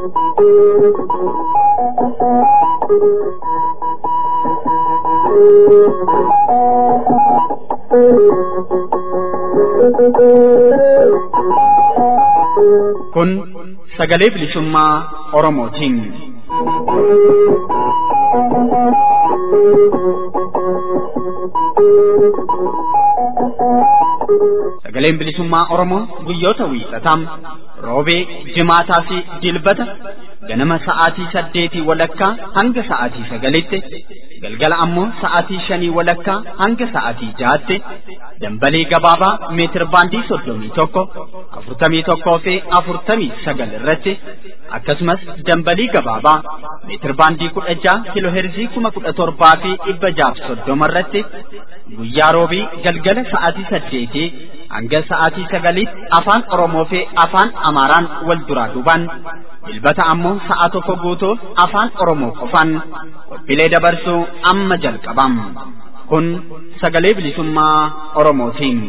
Kun sagalee bilisummaa Oromootiin. Sagaleen bilisummaa Oromoo guyyoota wiixataa roobee, jimaataa fi dilbata ganama sa'aatii saddeetii walakkaa hanga sa'aatii sagalitti galgala ammoo sa'aatii shanii walakkaa hanga sa'aatii jahaatti dambalee gabaabaa meetir baandii soddomii tokko afurtamii tokkoo fi afurtamii sagal irratti akkasumas dambalii gabaabaa meetir baandii kudha jaha kiloo heerzii kuma kudha torbaa fi dhibba jaaf soddoma irratti guyyaa roobii galgala sa'aatii saddeetii hanga sa'aatii sagaliitti afaan Oromoo fi afaan Amaaraan wal duraa duubaan dilbata ammoo sa'a tokko guutuuf afaan Oromoo qofaan qophiilee dabarsuu amma jalqabam. Kun sagalee bilisummaa Oromootiin.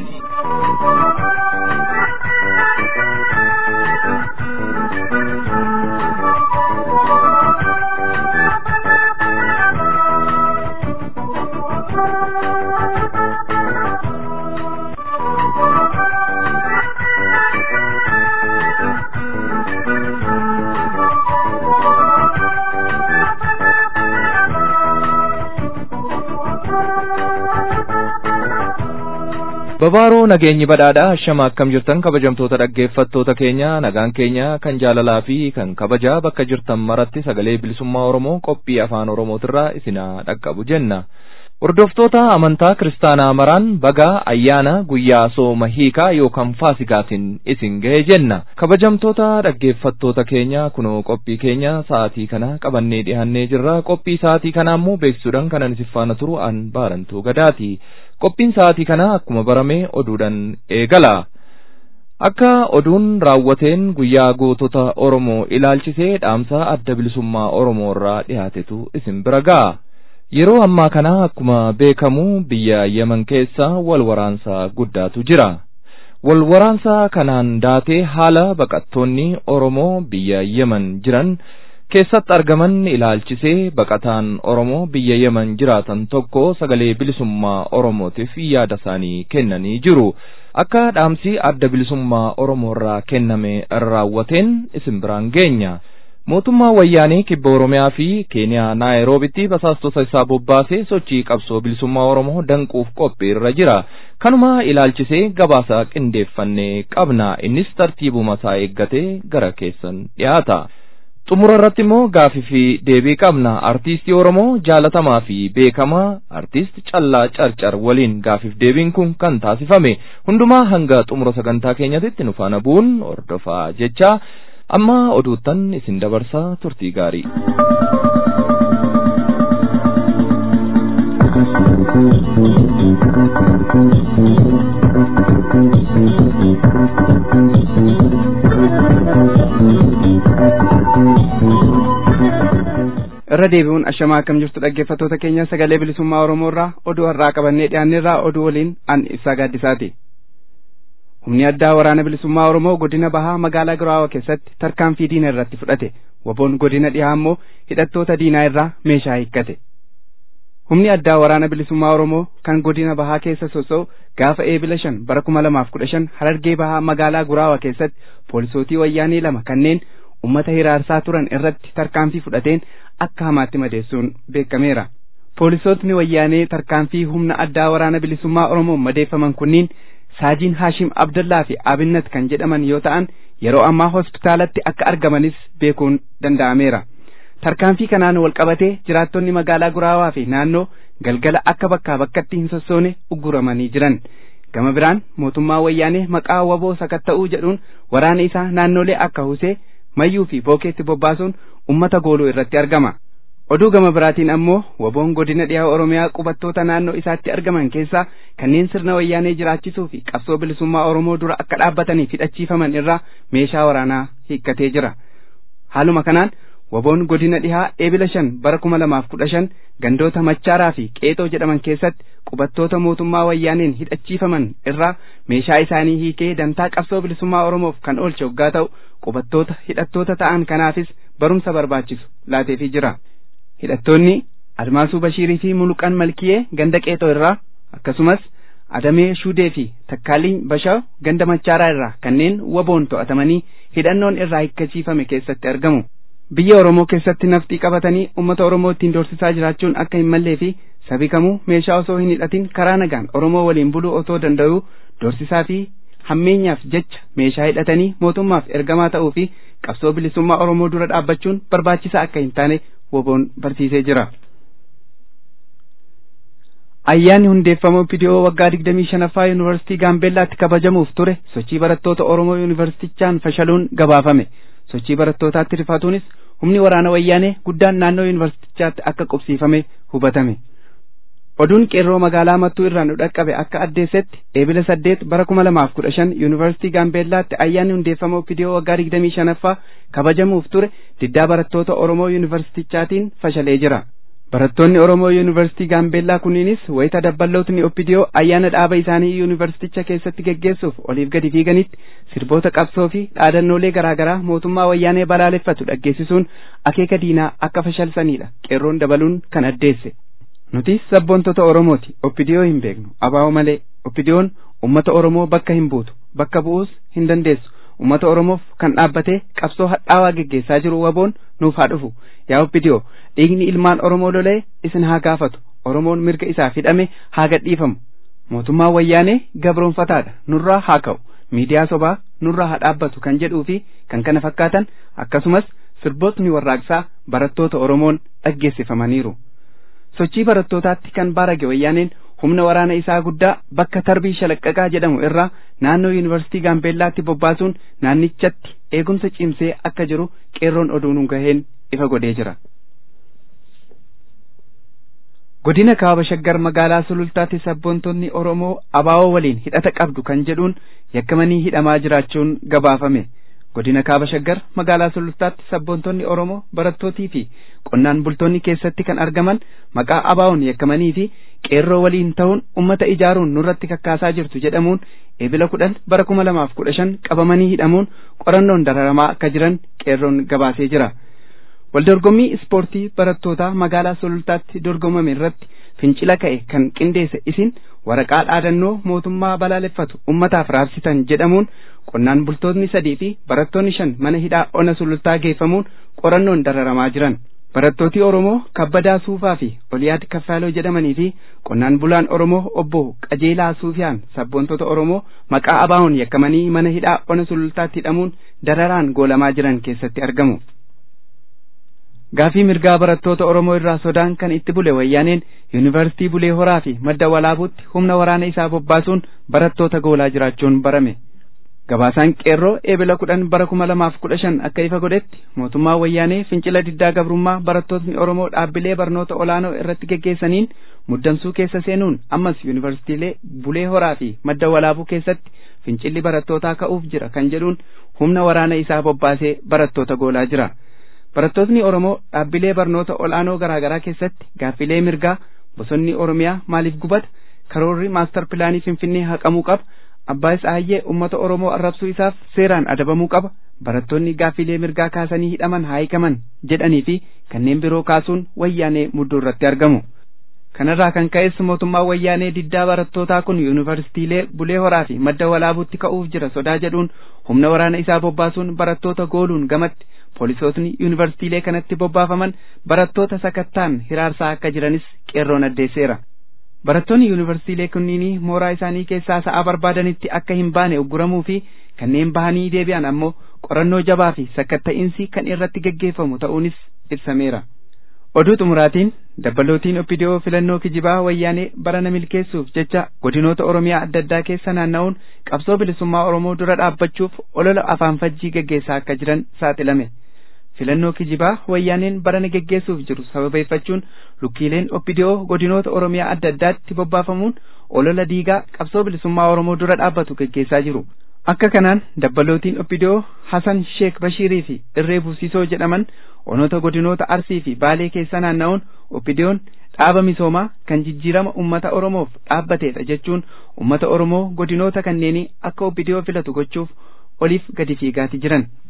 Babaaroo nageenyi badhaadhaa shama akkam jirtan kabajamtoota dhaggeeffattoota keenya nagaan keenya kan jaalalaa fi kan kabajaa bakka jirtan maratti sagalee bilisummaa Oromoo qophii afaan Oromootirraa isinaa dhaqqabu jenna. Hordoftoota amantaa kiristaanaa maraan bagaa ayyaana guyyaa sooma hiikaa yookaan faasigaatiin isin gahe jenna. Kabajamtoota dhaggeeffattoota keenya kunoo qophii keenya sa'aatii kana qabannee dhihannee jirra. Qophii sa'aatii kanaa immoo beeksisuudhaan kanan isin faana turu an baarantuu gadaati. Qophiin sa'aatii kana akkuma barame oduudhaan eegala. Akka oduun raawwateen guyyaa gootota Oromoo ilaalchisee dhaamsa adda bilisummaa Oromoo irraa dhiyaatetu isin bira ga'a. Yeroo ammaa kana akkuma beekamu biyya Yemen keessa wal waraansa guddaatu jira. Wal waraansa kanaan daatee haala baqattoonni Oromoo biyya Yemen jiran keessatti argaman ilaalchisee baqataan Oromoo biyya Yemen jiraatan tokko sagalee bilisummaa Oromootiif yaada isaanii kennanii jiru. Akka dhaamsi adda bilisummaa Oromoo irraa kenname raawwateen isin biraan geenya. Mootummaa wayyaanee kibba Oromiyaa fi Keeniyaa Naayiroobitti basaastota isaa bobbaasee sochii qabsoo bilisummaa Oromoo danquuf qophii irra jira. Kanuma ilaalchisee gabaasa qindeeffannee qabna. Innis tartiibuma isaa eeggatee gara keessan dhiyaata. xumura irratti immoo gaafii fi deebii qabna artiistii oromoo jaalatamaa fi beekamaa artiist callaa carcar waliin gaafiif deebiin kun kan taasifame hundumaa hanga xumura sagantaa keenyatti nu faana bu'uun hordofaa jecha amma oduuttan isin dabarsaa turtii gaarii. irra deebi'uun ashamaa akkam jirtu dhaggeeffattoota keenya sagalee bilisummaa oromoo irraa oduu har'aa qabannee dhiyaanneerraa oduu waliin an ibsaa gaaddisaati humni addaa waraana bilisummaa oromoo godina bahaa magaalaa giraawa keessatti tarkaanfii diina irratti fudhate waboon godina dhihaa immoo hidhattoota diinaa irraa meeshaa hiikkate humni addaa waraana bilisummaa oromoo kan godina bahaa keessa sosso'u gaafa eebila shan bara kuma lamaaf kudha shan harargee bahaa magaalaa giraawa keessatti poolisootii wayyaanii lama kanneen ummata hiraarsaa turan irratti tarkaanfii fudhateen akka hamaatti madeessuun beekameera. Poolisootni wayyaanee tarkaanfii humna addaa waraana bilisummaa Oromoon madeeffaman kunniin Saajiin Haashim Abdullaa fi Abinnat kan jedhaman yoo ta'an yeroo ammaa hospitaalatti akka argamanis beekuun danda'ameera. Tarkaanfii kanaan wal qabatee jiraattonni magaalaa Guraawaa fi naannoo galgala akka bakkaa bakkatti hin sossoone ugguramanii jiran. Gama biraan mootummaa wayyaanee maqaa waboo sakatta'uu jedhuun waraana isaa naannolee akka Husee mayyuu fi bookeetti bobbaasuun ummata gooluu irratti argama. Oduu gama biraatiin ammoo waboon godina dhiyaa Oromiyaa qubattoota naannoo isaatti argaman keessaa kanneen sirna wayyaanee jiraachisuu fi qabsoo bilisummaa Oromoo dura akka dhaabbataniif hidhachiifaman irraa meeshaa waraanaa hiikkatee jira. Haaluma kanaan waboon godina dhihaa eebila shan bara kuma lamaaf kudha shan gandoota machaaraa fi qeexoo jedhaman keessatti qubattoota mootummaa wayyaaneen hidhachiifaman irraa meeshaa isaanii hiikee dantaa qabsoo bilisummaa oromoof kan oolche hoggaa ta'u qubattoota hidhattoota ta'an kanaafis barumsa barbaachisu laateefii jira. Hidhattoonni Admaasuu Bashiirii fi Muluqaan Malkiyee ganda qeexoo irraa akkasumas Adamee Shuudee fi Takkaaliin Bashaa ganda Machaaraa irraa kanneen waboon to'atamanii hidhannoon irraa hiikkachiifame keessatti argamu. Biyya Oromoo keessatti nafxii qabatanii uummata Oromoo ittiin doorsisaa jiraachuun akka hin mallee fi sabi kamuu meeshaa osoo hin hidhatin karaa nagaan Oromoo waliin buluu otoo danda'uu doorsisaa fi hammeenyaaf jecha meeshaa hidhatanii mootummaaf ergamaa ta'uu fi qabsoo bilisummaa Oromoo dura dhaabbachuun barbaachisaa akka hin taane waboon barsiisee jira. Ayyaanni hundeeffama Opidiyoo waggaa digdamii shanaffaa Yuunivarsiitii Gaambeellaatti kabajamuuf ture sochii barattoota Oromoo Yuunivarsiitichaan fashaluun gabaafame. Sochii barattootaatti rifaatuunis humni waraana wayyaanee guddaan naannoo Yuunivarsiitichaatti akka qubsiifame hubatame. Oduun qeerroo magaalaa Mattuu irraa nu dhaqqabe akka addeessetti eebila saddeet bara kuma lamaaf kudha shan Yuunivarsiitii Gaambeellaatti ayyaanni hundeeffama Opidiyoo waggaa digdamii shanaffaa kabajamuuf ture diddaa barattoota Oromoo Yuunivarsiitichaatiin fashalee jira. Barattoonni Oromoo Yuunivarsiitii Gaambeellaa kunniinis wayita dabballootni Oppidiyoo ayyaana dhaaba isaanii yuunivarsiiticha keessatti geggeessuuf oliif gadi fiiganitti sirboota qabsoo fi dhaadannoolee garaagaraa mootummaa wayyaanee balaaleffatu dhaggeessisuun akeeka diinaa akka fashalsanidha qeerroon dabaluun kan addeesse. Nuti sabboontota Oromooti Oppidiyoo hin beeknu abaa'oo malee Oppidiyoon ummata Oromoo bakka hin buutu bakka bu'uus hin dandeessu. ummata oromoof kan dhaabbatee qabsoo hadhaawaa geggeessaa jiru waboon nuuf haa dhufu yaa obbidiyoo dhiigni ilmaan oromoo lolee isin haa gaafatu oromoon mirga isaaf hidhame haa gadhiifamu mootummaan wayyaanee gabroonfataadha nurraa haa ka'u miidiyaa sobaa nurraa haa dhaabbatu kan jedhuu fi kan kana fakkaatan akkasumas sirbootni warraaqsaa barattoota oromoon dhaggeessifamaniiru sochii barattootaatti kan baarage wayyaaneen humna waraana isaa guddaa bakka tarbii shalaqqaqaa jedhamu irraa naannoo yuunivarsiitii gaambeellaatti bobbaasuun naannichatti eegumsa cimsee akka jiru qeerroon oduun gaheen ifa godhee jira. godina kaaba shaggar magaalaa sulultaatti sabboontonni oromoo abaawoo waliin hidhata qabdu kan jedhuun yakkamanii hidhamaa jiraachuun gabaafame. godina kaaba shaggar magaalaa sulultaatti sabboontonni oromoo barattootii fi qonnaan bultoonni keessatti kan argaman maqaa abaawoon yakkamanii fi qeerroo waliin ta'uun ummata ijaaruun nurratti kakkaasaa jirtu jedhamuun eebila kudhan bara kuma lamaaf kudha shan qabamanii hidhamuun qorannoon dararamaa akka jiran qeerroon gabaasee jira. Waldorgommii ispoortii barattootaa magaalaa sulultaatti dorgomame irratti fincila ka'e kan qindeesse isin waraqaa dhaadannoo mootummaa balaaleffatu ummataaf raabsitan jedhamuun qonnaan bultoonni sadii fi barattoonni shan mana hidhaa ona sulultaa geeffamuun qorannoon dararamaa jiran. Barattooti Oromoo Kabbadaa Suufaa fi Oliyaad Kaffaaloo jedhamanii fi qonnaan bulaan Oromoo obbo Qajeelaa Suufiyaan sabboontota Oromoo maqaa abaa'oon yakkamanii mana hidhaa ona sulultaatti hidhamuun dararaan goolamaa jiran keessatti argamu. Gaafii mirgaa barattoota Oromoo irraa sodaan kan itti bule wayyaaneen yuunivarsiitii Bulee Horaa fi madda walaabuutti humna waraana isaa bobbaasuun barattoota goolaa jiraachuun barame. Gabaasaan qeerroo eebila kudhan bara kuma lamaaf kudha shan akka ifa godhetti mootummaa wayyaanee fincila diddaa gabrummaa barattootni Oromoo dhaabbilee barnoota olaanoo irratti geggeessaniin muddamsuu keessa seenuun ammas yuunivarsiitiilee Bulee Horaa fi madda walaabuu keessatti fincilli barattootaa ka'uuf jira kan jedhuun humna waraana isaa bobbaasee barattoota goolaa jira. Barattootni Oromoo dhaabbilee barnoota ol'aanoo garaa garaa keessatti gaaffilee mirgaa bosonni Oromiyaa maaliif gubata karoorri maastar pilaanii Finfinnee haqamuu qaba abbaa Tsahaayyee uummata Oromoo arrabsuu isaaf seeraan adabamuu qaba barattoonni gaaffilee mirgaa kaasanii hidhaman haa hiikaman jedhanii fi kanneen biroo kaasuun wayyaanee mudduu irratti argamu. Kanarraa kan ka'es mootummaa wayyaanee diddaa barattootaa kun yuunivarsiitiilee Bulee Horaa fi madda walaabuutti ka'uuf jira sodaa jedhuun humna waraana isaa bobbaasuun barattoota gooluun gamatti poolisootni yuunivarsiitiilee kanatti bobbaafaman barattoota sakattaan hiraarsaa akka jiranis qeerroon addeesseera. Barattoonni yuunivarsiitiilee kunniin mooraa isaanii keessaa sa'a barbaadanitti akka hin baane ugguramuu fi kanneen bahanii deebi'an ammoo qorannoo jabaa fi sakatta'iinsi kan irratti geggeeffamu ta'uunis ibsameera. Oduu xumuraatiin dabbalootiin oppidiyoo filannoo kijibaa wayyaanee barana milkeessuuf jecha godinoota Oromiyaa adda addaa keessa naanna'uun qabsoo bilisummaa Oromoo dura dhaabbachuuf olola afaan fajjii geggeessaa akka jiran saaxilame. filannoo kijibaa wayyaaneen barana geggeessuuf jiru sababeeffachuun lukkiileen oppidiyoo godinoota oromiyaa adda addaatti bobbaafamuun olola diigaa qabsoo bilisummaa oromoo dura dhaabbatu geggeessaa jiru akka kanaan dabbalootiin oppidiyoo hasan sheek bashiirii fi irree buusisoo jedhaman onoota godinoota arsii fi baalee keessa naanna'uun oppidiyoon dhaaba misoomaa kan jijjiirama ummata oromoof dhaabbateedha jechuun ummata oromoo godinoota kanneenii akka oppidiyoo filatu gochuuf oliif gadi fiigaati jiran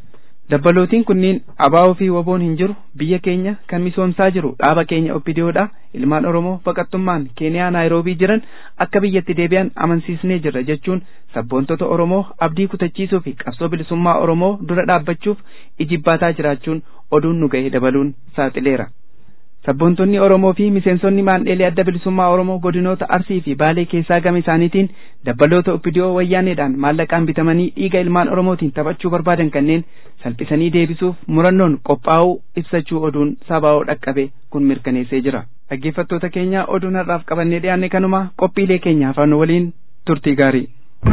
dabbalootiin kunniin abaa'oo fi waboon hin jiru biyya keenya kan misoomsaa jiru dhaaba keenya oppidiyoodha ilmaan oromoo baqattummaan keeniyaa naayiroobii jiran akka biyyatti deebi'an amansiisnee jirra jechuun sabboontota oromoo abdii kutachiisuu fi qabsoo bilisummaa oromoo dura dhaabbachuuf ijibbaataa jiraachuun oduun nu ga'e dabaluun saaxileera. sabboontonni oromoo fi miseensonni maandheelee adda bilisummaa oromoo godinoota arsii fi baalee keessaa gama isaaniitiin dabbaloota oppidiyoo wayyaaneedhaan maallaqaan bitamanii dhiiga ilmaan oromootiin taphachuu barbaadan kanneen salphisanii deebisuuf murannoon qophaa'uu ibsachuu oduun sabaa'oo dhaqqabe kun mirkaneessee jira dhaggeeffattoota keenya oduun har'aaf qabannee dhiyaanne kanuma qophiilee keenya afaan waliin turtii gaarii.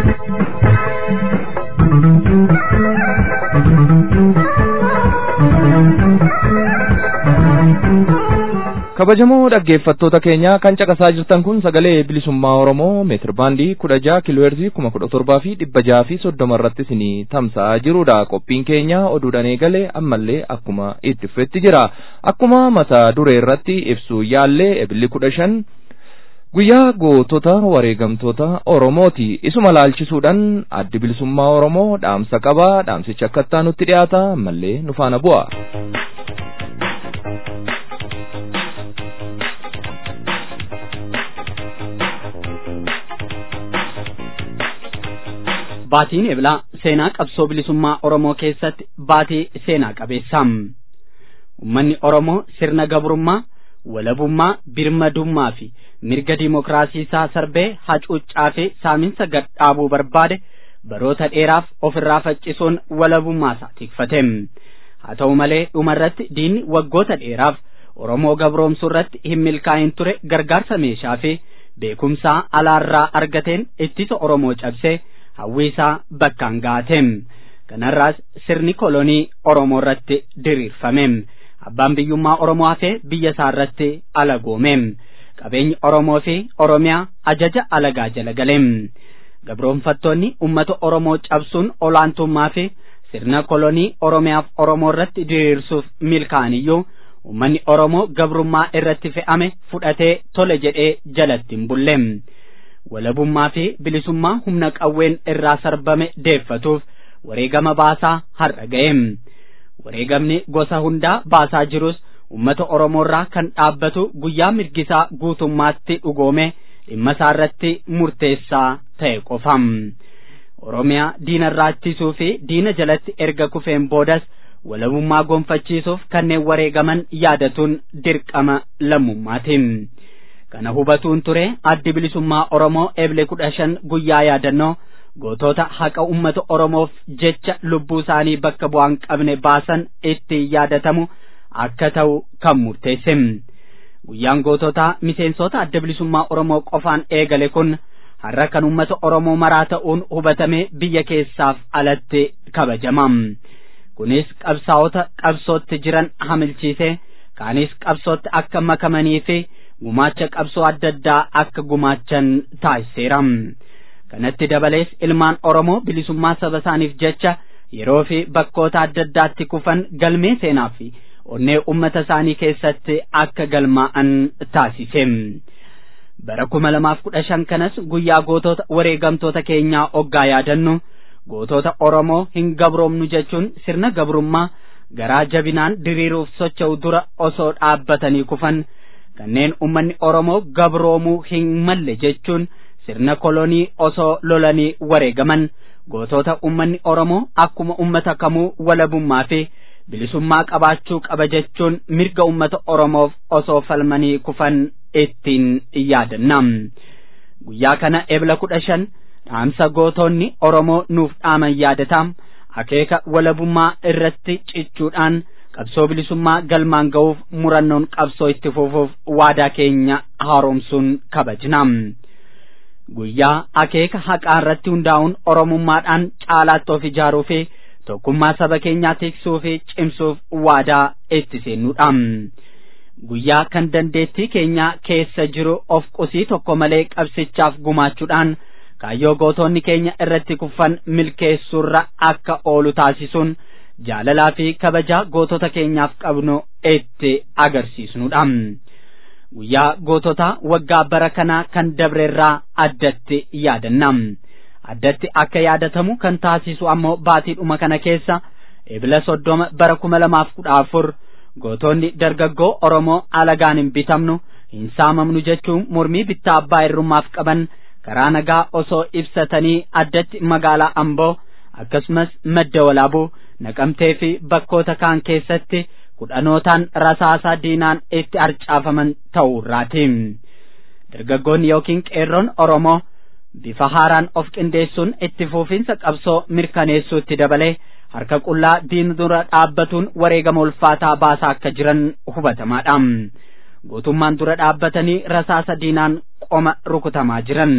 kabajamoo dhaggeeffattoota keenya kan caqasaa jirtan kun sagalee bilisummaa oromoo meetir baandii kudha jaha kiilooheerzii kuma kudha torbaa fi dhibba jaha fi soddoma irratti isinii tamsa'aa jirudha qophiin keenya oduudhaan eegale ammallee akkuma itti fufetti jira akkuma mata duree irratti ibsuu yaallee ebilli kudha shan guyyaa gootota wareegamtoota oromooti isuma laalchisuudhaan addi bilisummaa oromoo dhaamsa qaba dhaamsicha akka nutti dhiyaata ammallee nu faana bu'a. Baatiin eblaa seenaa qabsoo bilisummaa Oromoo keessatti baatii seenaa qabeessaam. Uummanni Oromoo sirna gabrummaa, walabummaa, birmadummaa fi mirga dimokiraasii isaa sarbee hacuuccaa fi saaminsa gadhaabuu barbaade baroota dheeraaf ofirraa faccisuun walabummaa isaa tikfate. Haa ta'u malee dhumarratti diinni waggoota dheeraaf Oromoo gabroomsuu irratti hin milkaa'in ture gargaarsa meeshaa fi beekumsaa alaarraa argateen ittisa Oromoo cabsee hawwiisaa bakkaan gaateem kanarraas sirni kolonii oromoo irratti diriirfameem abbaan biyyummaa oromoo hafee biyya isaa irratti alagoomeem qabeenyi oromoo fi oromiyaa ajaja alagaa jala galeem gabroonfattoonni ummata oromoo cabsuun olaantummaa fi sirna kolonii oromiyaaf oromoo irratti diriirsuuf milkaaniyyuu ummanni oromoo gabrummaa irratti fe'ame fudhatee tole jedhee jalatti hin bulleem walabummaa fi bilisummaa humna qawween irraa sarbame deeffatuuf wareegama baasaa har'a ga'eem wareegamni gosa hundaa baasaa jirus ummata oromoo irraa kan dhaabbatu guyyaa mirgisaa guutummaatti dhugoome dhimma isaa irratti murteessaa ta'e qofam oromiyaa diina irraa ittisuu fi diina jalatti erga kufeen boodas walabummaa gonfachiisuuf kanneen wareegaman yaadatuun dirqama lammummaatiin. kana hubatuun ture addi bilisummaa oromoo eble kudha shan guyyaa yaadannoo gootota haqa ummata oromoof jecha lubbuu isaanii bakka bu'aan qabne baasan itti yaadatamu akka ta'u kan murteesse guyyaan goototaa miseensota adda bilisummaa oromoo qofaan eegale kun har'a kan ummata oromoo maraa ta'uun hubatame biyya keessaaf alatti kabajama kunis qabsaa'ota qabsootti jiran hamilchiise kaanis qabsootti akka makamanii fi gumaacha qabsoo adda addaa akka gumaachan taasiseera kanatti dabalees ilmaan oromoo bilisummaa saba isaaniif jecha yeroo fi bakkoota adda addaatti kufan galmee seenaa fi onnee ummata isaanii keessatti akka galmaa'an taasise bara kuma lamaaf kudha shan kanas guyyaa gootota wareegamtoota keenyaa oggaa yaadannu gootota oromoo hin gabroomnu jechuun sirna gabrummaa garaa jabinaan diriiruuf socho'u dura osoo dhaabbatanii kufan kanneen ummanni oromoo gabroomuu hin malle jechuun sirna kolonii osoo lolanii wareegaman gootota ummanni oromoo akkuma ummata kamuu walabummaa fi bilisummaa qabaachuu qaba jechuun mirga ummata oromoof osoo falmanii kufan ittiin yaadanna guyyaa kana ebla kudha shan dhaamsa gootonni oromoo nuuf dhaaman yaadatam akeeka walabummaa irratti cichuudhaan qabsoo bilisummaa galmaan ga'uuf murannoon qabsoo itti fufuuf waadaa keenya haaromsuun kabajna guyyaa akeeka haqaa irratti hundaa'uun oromummaadhaan caalaatti of ijaaruu fi tokkummaa saba keenyaa tiksuu fi cimsuuf waadaa itti seennuudha guyyaa kan dandeettii keenyaa keessa jiru of qusii tokko malee qabsichaaf gumaachuudhaan kaayyoo gootonni keenya irratti kuffan milkeessuurra akka oolu taasisuun jaalalaa fi kabajaa gootota keenyaaf qabnu itti agarsiisnudha. Guyyaa gootota waggaa bara kanaa kan dabreerraa addatti yaadanna. Addatti akka yaadatamu kan taasisu ammoo baatiidhuma kana keessa ebila soddoma bara kuma lamaaf kudha afur gootonni dargaggoo Oromoo alagaan hin bitamnu hin saamamnu jechuun mormii bittaa abbaa irrummaaf qaban karaa nagaa osoo ibsatanii addatti magaalaa Amboo akkasumas madda walaabuu naqamtee fi bakkoota kaan keessatti kudhanootaan rasaasaa diinaan itti harcaafaman ta'uu irraati. Dargaggoonni yookiin qeerroon Oromoo bifa haaraan of qindeessuun itti fuufinsa qabsoo mirkaneessuutti dabalee harka qullaa diin dura dhaabbatuun wareegama ulfaataa baasaa akka jiran hubatamaadha. Gootummaan dura dhaabbatanii rasaasa diinaan qoma rukutamaa jiran.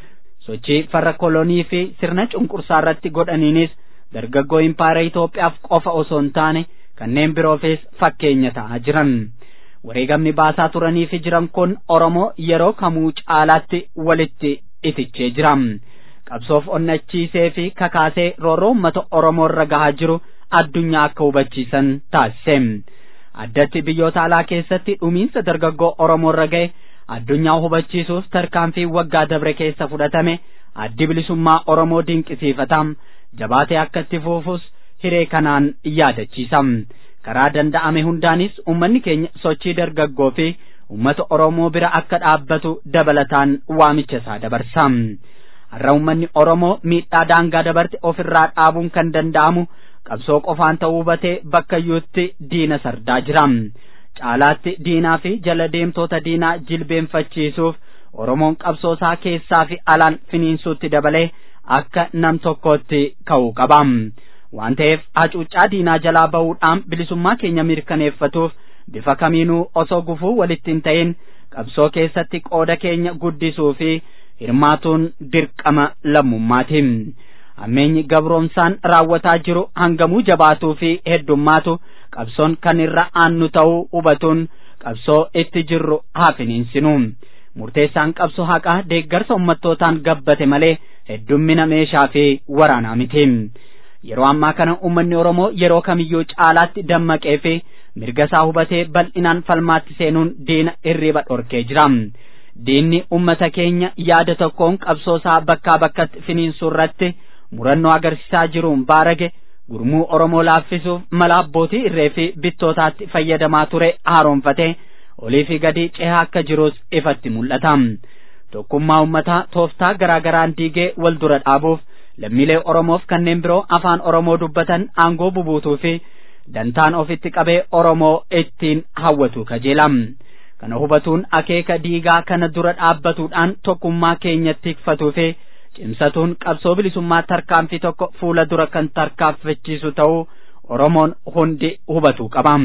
Sochii farra kolonii fi sirna cunqursaa irratti godhaniinis dargaggoo impaayera Itoophiyaaf qofa osoo hin taane kanneen biroofis fakkeenya ta'aa jiran. Wareegamni baasaa turanii fi jiran kun Oromoo yeroo kamuu caalaatti walitti itichee jira. Qabsoof onnachiisee fi kakaasee roorroo uummata Oromoo irra gahaa jiru addunyaa akka hubachiisan taasise. Addatti biyyoota alaa keessatti dhumiinsa dargaggoo Oromoo irra ga'e addunyaa hubachiisuuf tarkaanfii waggaa dabre keessa fudhatame addi bilisummaa Oromoo dinqisiifata. Jabaatee akka itti fuufus hiree kanaan yaadachiisa. Karaa danda'ame hundaanis uummanni keenya sochii dargaggoo fi uummata Oromoo bira akka dhaabbatu dabalataan waamicha isaa dabarsa. Har'a uummanni Oromoo miidhaa daangaa dabarte ofirraa dhaabuun kan danda'amu qabsoo qofaan ta'uu hubatee bakka iyyuutti diina sardaa jira. Caalaatti diinaa fi jala deemtoota diinaa jilbeenfachiisuuf Oromoon qabsoo isaa keessaa fi alaan finiinsuutti dabalee akka nam tokkootti ka'uu qaba. Waan ta'eef hacuuccaa diinaa jalaa bahuudhaan bilisummaa keenya mirkaneeffatuuf bifa kamiinuu osoo gufuu walitti hin ta'in qabsoo keessatti qooda keenya guddisuu fi hirmaatuun dirqama lammummaati. Ammeenyi gabroomsaan raawwataa jiru hangamuu jabaatuu fi heddummaatu qabsoon kan irra aannu ta'uu hubatuun qabsoo itti jirru haa finiinsinu. Murteessaan qabsoo haqaa deeggarsa ummattootaan gabbate malee heddummina meeshaa fi waraanaa miti. Yeroo ammaa kana uummanni Oromoo yeroo kamiyyuu caalaatti dammaqee fi mirga isaa hubatee bal'inaan falmaatti seenuun diina hirriba dhorkee jira. Diinni uummata keenya yaada tokkoon qabsoo isaa bakkaa bakkatti finiinsuu irratti murannoo agarsiisaa jiruun baarage gurmuu Oromoo laaffisuuf mala abbootii irree fi bittootaatti fayyadamaa ture haaroonfatee olii fi gadi cehaa akka jirus ifatti mul'ata. Tokkummaa uummataa tooftaa garaa garaan diigee wal dura dhaabuuf lammiilee Oromoof kanneen biroo afaan Oromoo dubbatan aangoo bubuutuu fi dantaan ofitti qabee Oromoo ittiin hawwatu kajeela. Kana hubatuun akeeka diigaa kana dura dhaabbatuudhaan tokkummaa keenyatti tikfatuu fi cimsatuun qabsoo bilisummaa tarkaanfii tokko fuula dura kan tarkaanfachiisu ta'uu Oromoon hundi hubatuu qaba.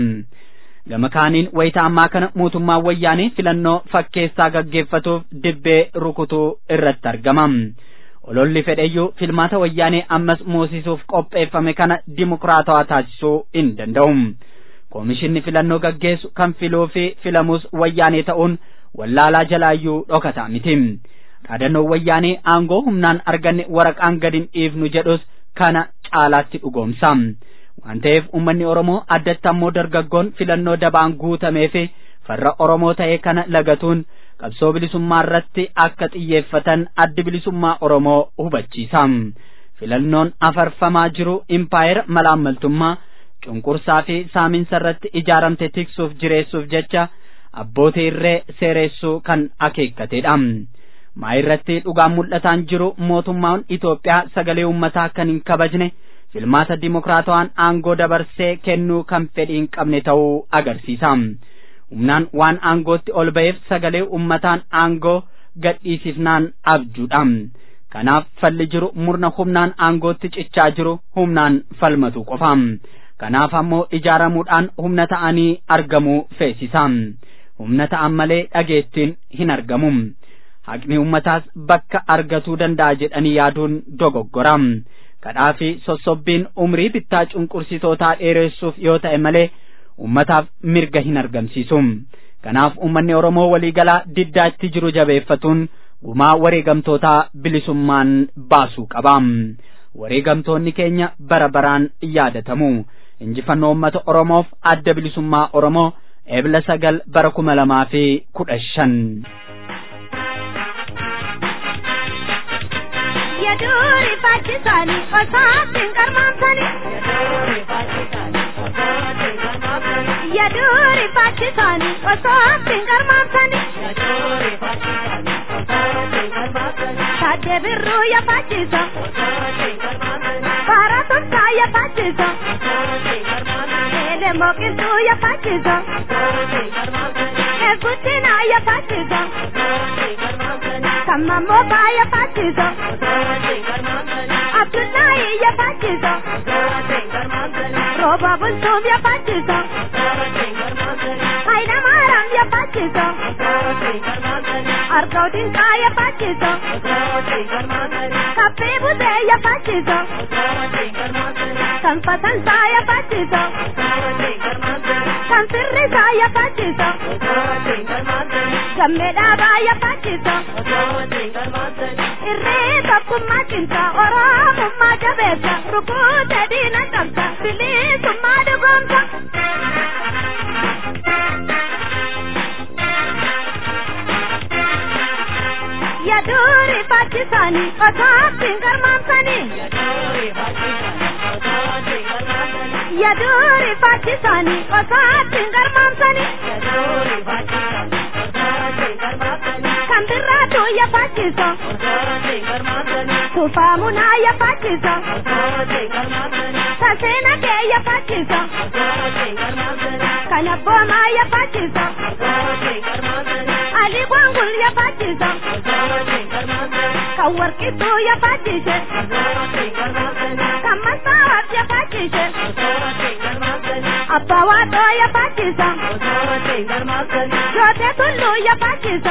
Gama kaaniin wayita ammaa kana mootummaan wayyaanee filannoo fakkeessaa gaggeeffatuuf dibbee rukutuu irratti argama. Ololli fedheyyuu filmaata wayyaanee ammas moosisuuf qopheeffame kana dimokiraatawaa taasisuu hin danda'u. Koomishinni filannoo gaggeessu kan filuu fi filamus wayyaanee ta'uun wallaalaa jalaayyuu dhokataa miti. Dhaadannoon wayyaanee aangoo humnaan arganne waraqaan gadi hin dhiifnu jedhus kana caalaatti dhugoomsa. Waan ta'eef uummanni Oromoo addatti ammoo dargaggoon filannoo dabaan guutamee fi farra Oromoo ta'e kana lagatuun qabsoo bilisummaa irratti akka xiyyeeffatan addi bilisummaa Oromoo hubachiisa. Filannoon afarfamaa jiru impaayera malaammaltummaa cunqursaa fi saaminsa irratti ijaaramte tiksuuf jireessuuf jecha abbootii irree seereessuu kan akeekkateedha. Maa irratti dhugaan mul'ataan jiru mootummaan Itoophiyaa sagalee uummataa kan hin kabajne filmaata dimokiraatawaan aangoo dabarsee kennuu kan fedhii hin qabne ta'uu agarsiisa. Humnaan waan aangootti ol ba'eef sagalee uummataan aangoo gadhiisifnaan abjuudha. Kanaaf falli jiru murna humnaan aangootti cichaa jiru humnaan falmatu qofa. Kanaaf ammoo ijaaramuudhaan humna ta'anii argamuu feesisa. Humna ta'an malee dhageettiin hin argamu. Haqni ummataas bakka argatuu danda'a jedhanii yaaduun dogoggora. Kadhaa fi sossobbiin umrii bittaa cunqursitootaa dheeressuuf yoo ta'e malee ummataaf mirga hin argamsiisu. Kanaaf ummanni Oromoo waliigalaa diddaatti jiru jabeeffatuun gumaa wareegamtootaa bilisummaan baasuu qaba. Wareegamtoonni keenya bara baraan yaadatamu. Injifannoo uummata Oromoof adda bilisummaa Oromoo eebla sagal bara kuma lamaa fi kudha shan. Yadu Yaduri fachisani osatin karmamsani Yaduri fachisani osatin karmamsani Tade birru ya fachisa Paratun ya fachisa Ele mokintu ya fachisa Ekutina ya fachisa Kama moba ya fachisa Abdullahi ya fachisa Roba bultum ya fachisa Haina maram ya fachisa Arkaudin ka ya fachisa Kappe bude ya fachisa Sanpatan sa ya fachisa Sansirri sa ya fachisa Gamme dhaba ya fachisa Irree tokkummaa cinta Oromummaa jabeessa Rukuute diina qabda Bilisummaa dhugoomsa Yaduri fachisani Osaattiin garmaamsani Yaduri fachisani Osaattiin garmaamsani Kan birraatu ya fachisa Tufaamunaa ya fachisa Taseena kee ya fachisa Kan abboomaa ya fachisa Ali Gwangul ya fachisa Kan warqittuu ya fachishe Kan masaawaaf ya fachishe Abbaa Waaqoo ya fachisa Jootee Tulluu ya fachisa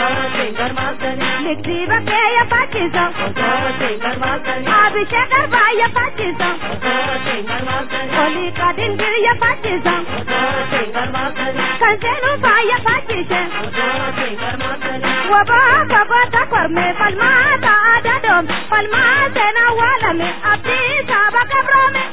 Ligdii Bakkee ya fachisa Abishee Garbaa ya fachisa Olii Qadingir ya fachisa Kan Seenufaa ya fachishe Wabaa Gaboota Kormee Falmaata Aadaa Doom Falmaa Seenaa Waalame Abdii Saaba Qabroome.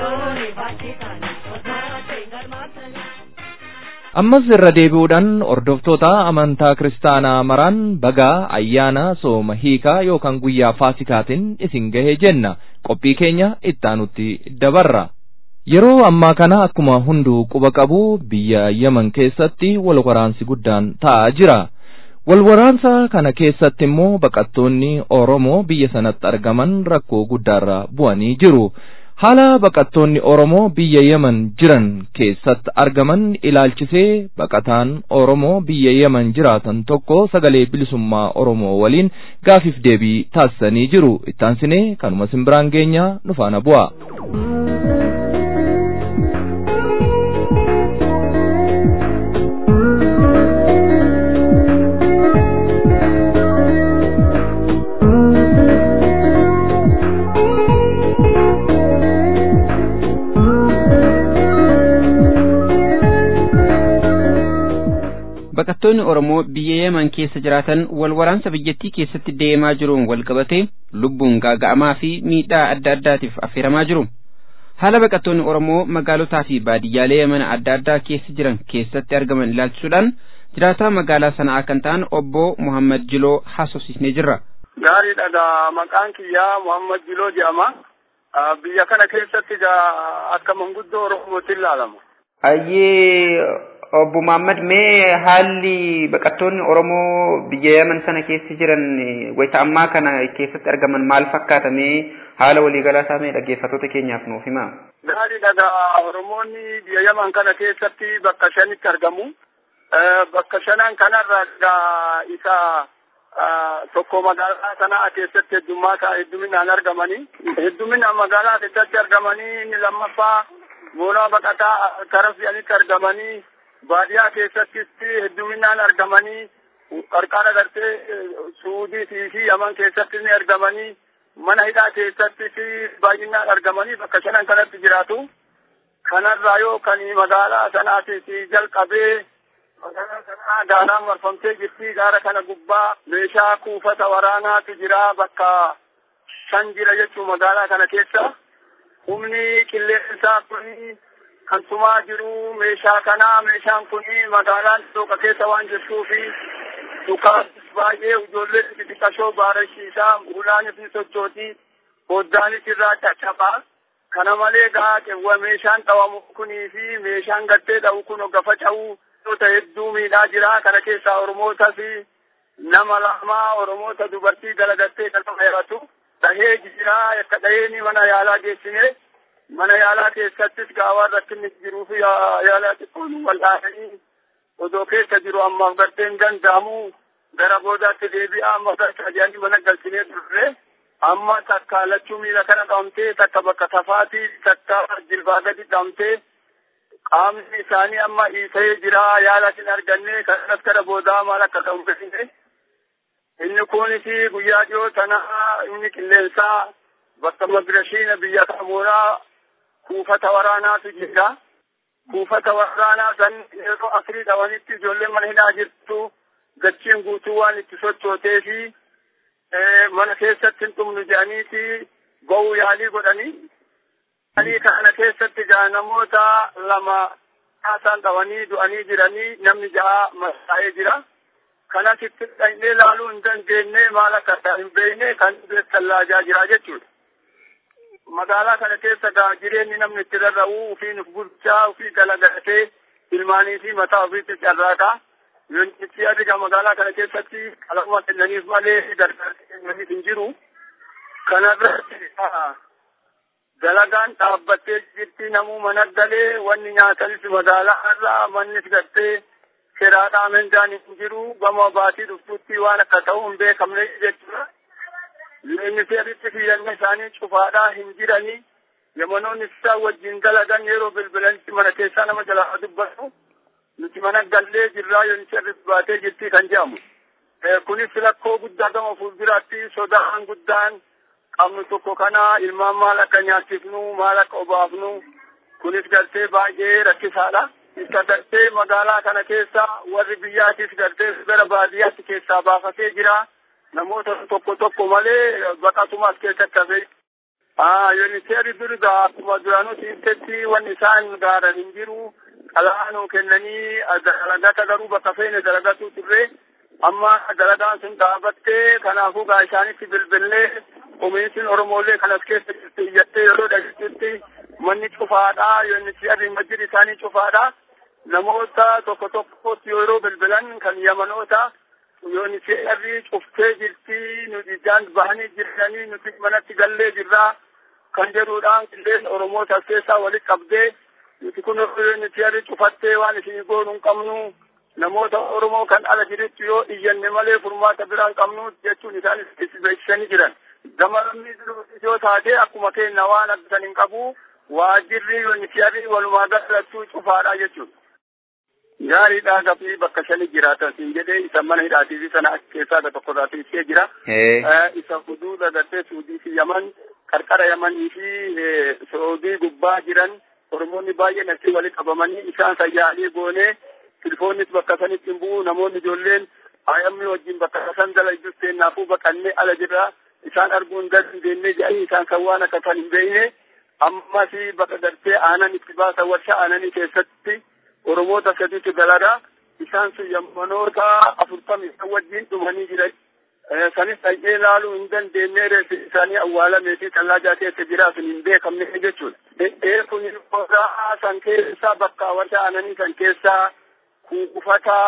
ammas irra deebi'uudhaan hordoftoota amantaa kiristaanaa maraan bagaa ayyaana sooma hiikaa yookaan guyyaa faasikaatiin isin gahee jenna qophii keenya ittaanutti dabarra yeroo ammaa kana akkuma hunduu quba qabu biyya yaman keessatti wal waraansi guddaan ta'aa jira wal waraansa kana keessatti immoo baqattoonni oromoo biyya sanatti argaman rakkoo guddaarra bu'anii jiru haala baqattoonni Oromoo biyya Yemen jiran keessatti argaman ilaalchisee baqataan Oromoo biyya Yemen jiraatan tokko sagalee bilisummaa Oromoo waliin gaafiif deebii taasisanii jiru. Ittaansinee kanuma simbiraan geenyaa nu faana bu'a. Baqattoonni Oromoo biyya Yemen keessa jiraatan wal waraansa biyyattii keessatti deemaa jiruun wal qabatee lubbuun gaaga'amaa fi miidhaa adda addaatiif affeeramaa jiru. Haala baqattoonni Oromoo magaalotaa fi baadiyyaalee Yemen adda addaa keessa jiran keessatti argaman ilaalchisuudhaan jiraataa magaalaa sanaa kan ta'an obbo Muhammad Jiloo haasofsiisnee jirra. Gaariidha gaa maqaan kiyyaa Muhammad Jiloo jedhama. Biyya kana keessatti gaa akka manguddoo Oromootti ilaalama. Ayyee obbo Muhammad mee haalli baqattoonni Oromoo biyya Yemen sana keessa jiran wayita ammaa kana keessatti argaman maal fakkaata mee haala waliigalaa isaa mee dhaggeeffattoota keenyaaf nuuf himaa. Gaariidha gaa Oromoonni biyya Yemen kana keessatti bakka shanitti argamu. Bakka shanan kanarra gaa isa tokko magaalaa sanaa keessatti heddummaata hedduminaan argamanii. Hedduminaan magaalaa keessatti argamanii inni lammaffaa moonaa baqataa kara fe'anitti argamanii baadiyaa keessattis hedduminaan argamanii qarqara gartee suudiitii fi yaman keessatti ni argamanii mana hidhaa keessattis baay'inaan argamanii bakka shanan kanatti jiraatu. Kanarraa yoo kan magaalaa sanaatis jalqabee magaalaa sanaa gaaraan marfamtee jirti gaara kana gubbaa meeshaa kuufata waraanaatu jira bakka shan jira jechuu magaalaa kana keessa. humni qilleensaa kuni kan tumaa jiru meeshaa kanaa meeshaan kuni magaalaan dhooqa keessa waan jirtuu fi dhukaas baay'ee ijoollee xixiqqashoo baarashiisaa ulaanis ni sochooti foddaanis irraa caccabaa kana malee gaa meeshaan dhawamu kunii fi meeshaan gattee dhawu kun gafa ca'uu gosoota hedduu miidhaa jira kana keessaa oromootas nama lama oromoota dubartii dalagattee kan heeratu dhahee jira akka dhaheen mana yaalaa geessine mana yaalaa keessattis gaawaan rakkinni jiruu fi yaalaa xiqqoon wal'aananii odoo keessa jiru ammaaf garteen danda'amu gara boodaatti deebi'aa amma gargaajanii mana galchinee turre amma takka lachuu miila kana dhamtee takka bakka tafaatii takka jilbaa gadi dhamtee qaamni isaanii amma hiisee jira yaala hin arganne kanas gara boodaa maal akka ta'u beekne inni kunis guyyaa dhiyoo tana inni qilleensaa bakka migirashiina biyya kamuuraa kuufata waraanaatu jira kuufata waraanaa san yeroo afurii dhawanitti ijoolleen mana hidhaa jirtu gachiin guutuu waan itti sochootee fi mana keessatti hin dhumnu jedhaniiti ba'uu yaalii godhanii yaalii kana keessatti gaa namoota lama haasaan dhawanii du'anii jiranii namni jaha masaa'ee jira kanas itti dhaqnee laaluu hin dandeenye maal akka ta'e hin beekne kan tallaajaa jira jechuudha. magaalaa kana keessa gaa jireenyi namni itti rarra'u ufiin uf bulchaa ufii dalagatee ilmaanii fi mataa ofiitti carraaqa. Yoonichi adiga magaalaa kana keessatti qalama kennaniif malee gargaarsa kennaniif hin jiru. Kanarratti dalagaan dhaabbattee jirti namuu mana galee wanni nyaatanis magaalaa irraa mannis gartee seeraadhaa mendaan hin jiru gama baatii dhuftutti waan akka ta'u hin beekamne jechuudha. Ministeeritti fiyyanna isaanii cufaadhaa hin jiranii yamanoonni isaa wajjin dalagan yeroo bilbilanitti mana keessaa nama jalaa dubbatu nuti mana gallee jirraa yoonicha baatee jirti kan jedhamu. Kunis rakkoo guddaa gama fuulduraatti sodaan guddaan qabnu tokko kana ilmaan maal akka nyaachifnu maal akka obaafnu kunis gartee baay'ee rakkisaadha. Isa gartee magaalaa kana keessa warri biyyaatis gartee gara baadiyyaatti keessaa baafatee jira. namoota tokko tokko malee baqatumas keessatti hafe. Yooniseeri durga akkuma duraanuu ibsetti wanni isaan gaaran hin jiru. Qalaanuu kennanii dalagata garuu bakka feene dalagatu turre. Amma dalagaan sun dhaabattee kanaafuu gaa isaanitti bilbillee komiitiin Oromoolee kanas keessa jirti iyyattee yeroo dhageessutti manni cufaadha. Yooniseerri majjiri isaanii cufaadha. Namoota tokko tokkotti yeroo bilbilan kan yamanoota yooni seerri cuftee jirti nuti ijaan bahanii jiranii nuti manatti gallee jirraa kan jedhuudhaan qilleensa oromoota keessaa walitti qabdee nuti kun yooni seerri cufattee waan isin goonu hin qabnu namoota oromoo kan ala jirutti yoo iyyanne malee furmaata biraan qabnu jechuun isaan itti beeksisanii jiran. Gamarni yoo taate akkuma kenna waan addan hin qabu waajirri yooni seerri walumaa galattuu cufaadha jechuudha. gaariidha gafii bakka shani jiraatan siin jedhee isa mana hidhaatii fi sana keessaa ga tokko irraa ibsee jira. Isa huduuda gartee Suudii fi Yaman qarqara Yamanii fi Saudii gubbaa jiran Oromoonni baay'een achi walitti qabamanii isaan sayyaalii goonee tilfoonnis bakka sanitti hin bu'u namoonni ijoolleen ayamni wajjin bakka san dalayyus seennaafuu baqannee ala jirra isaan arguu hin dandeenye jedhanii isaan kan waan akka kan hin beekne ammas bakka gartee aanan itti baasan warshaa aananii keessatti Oromoota sadiitu dalaga isaan sun yammanoota afurtamii isaan wajjin dhumanii jiran. Sanis dhaqee ilaaluu hin dandeenye reeffi isaanii awwaalamee fi tallaa keessa jiraa sun hin beekamne jechuudha. Ee kun qodaa san keessaa bakka warshaa aananii san keessaa kuufata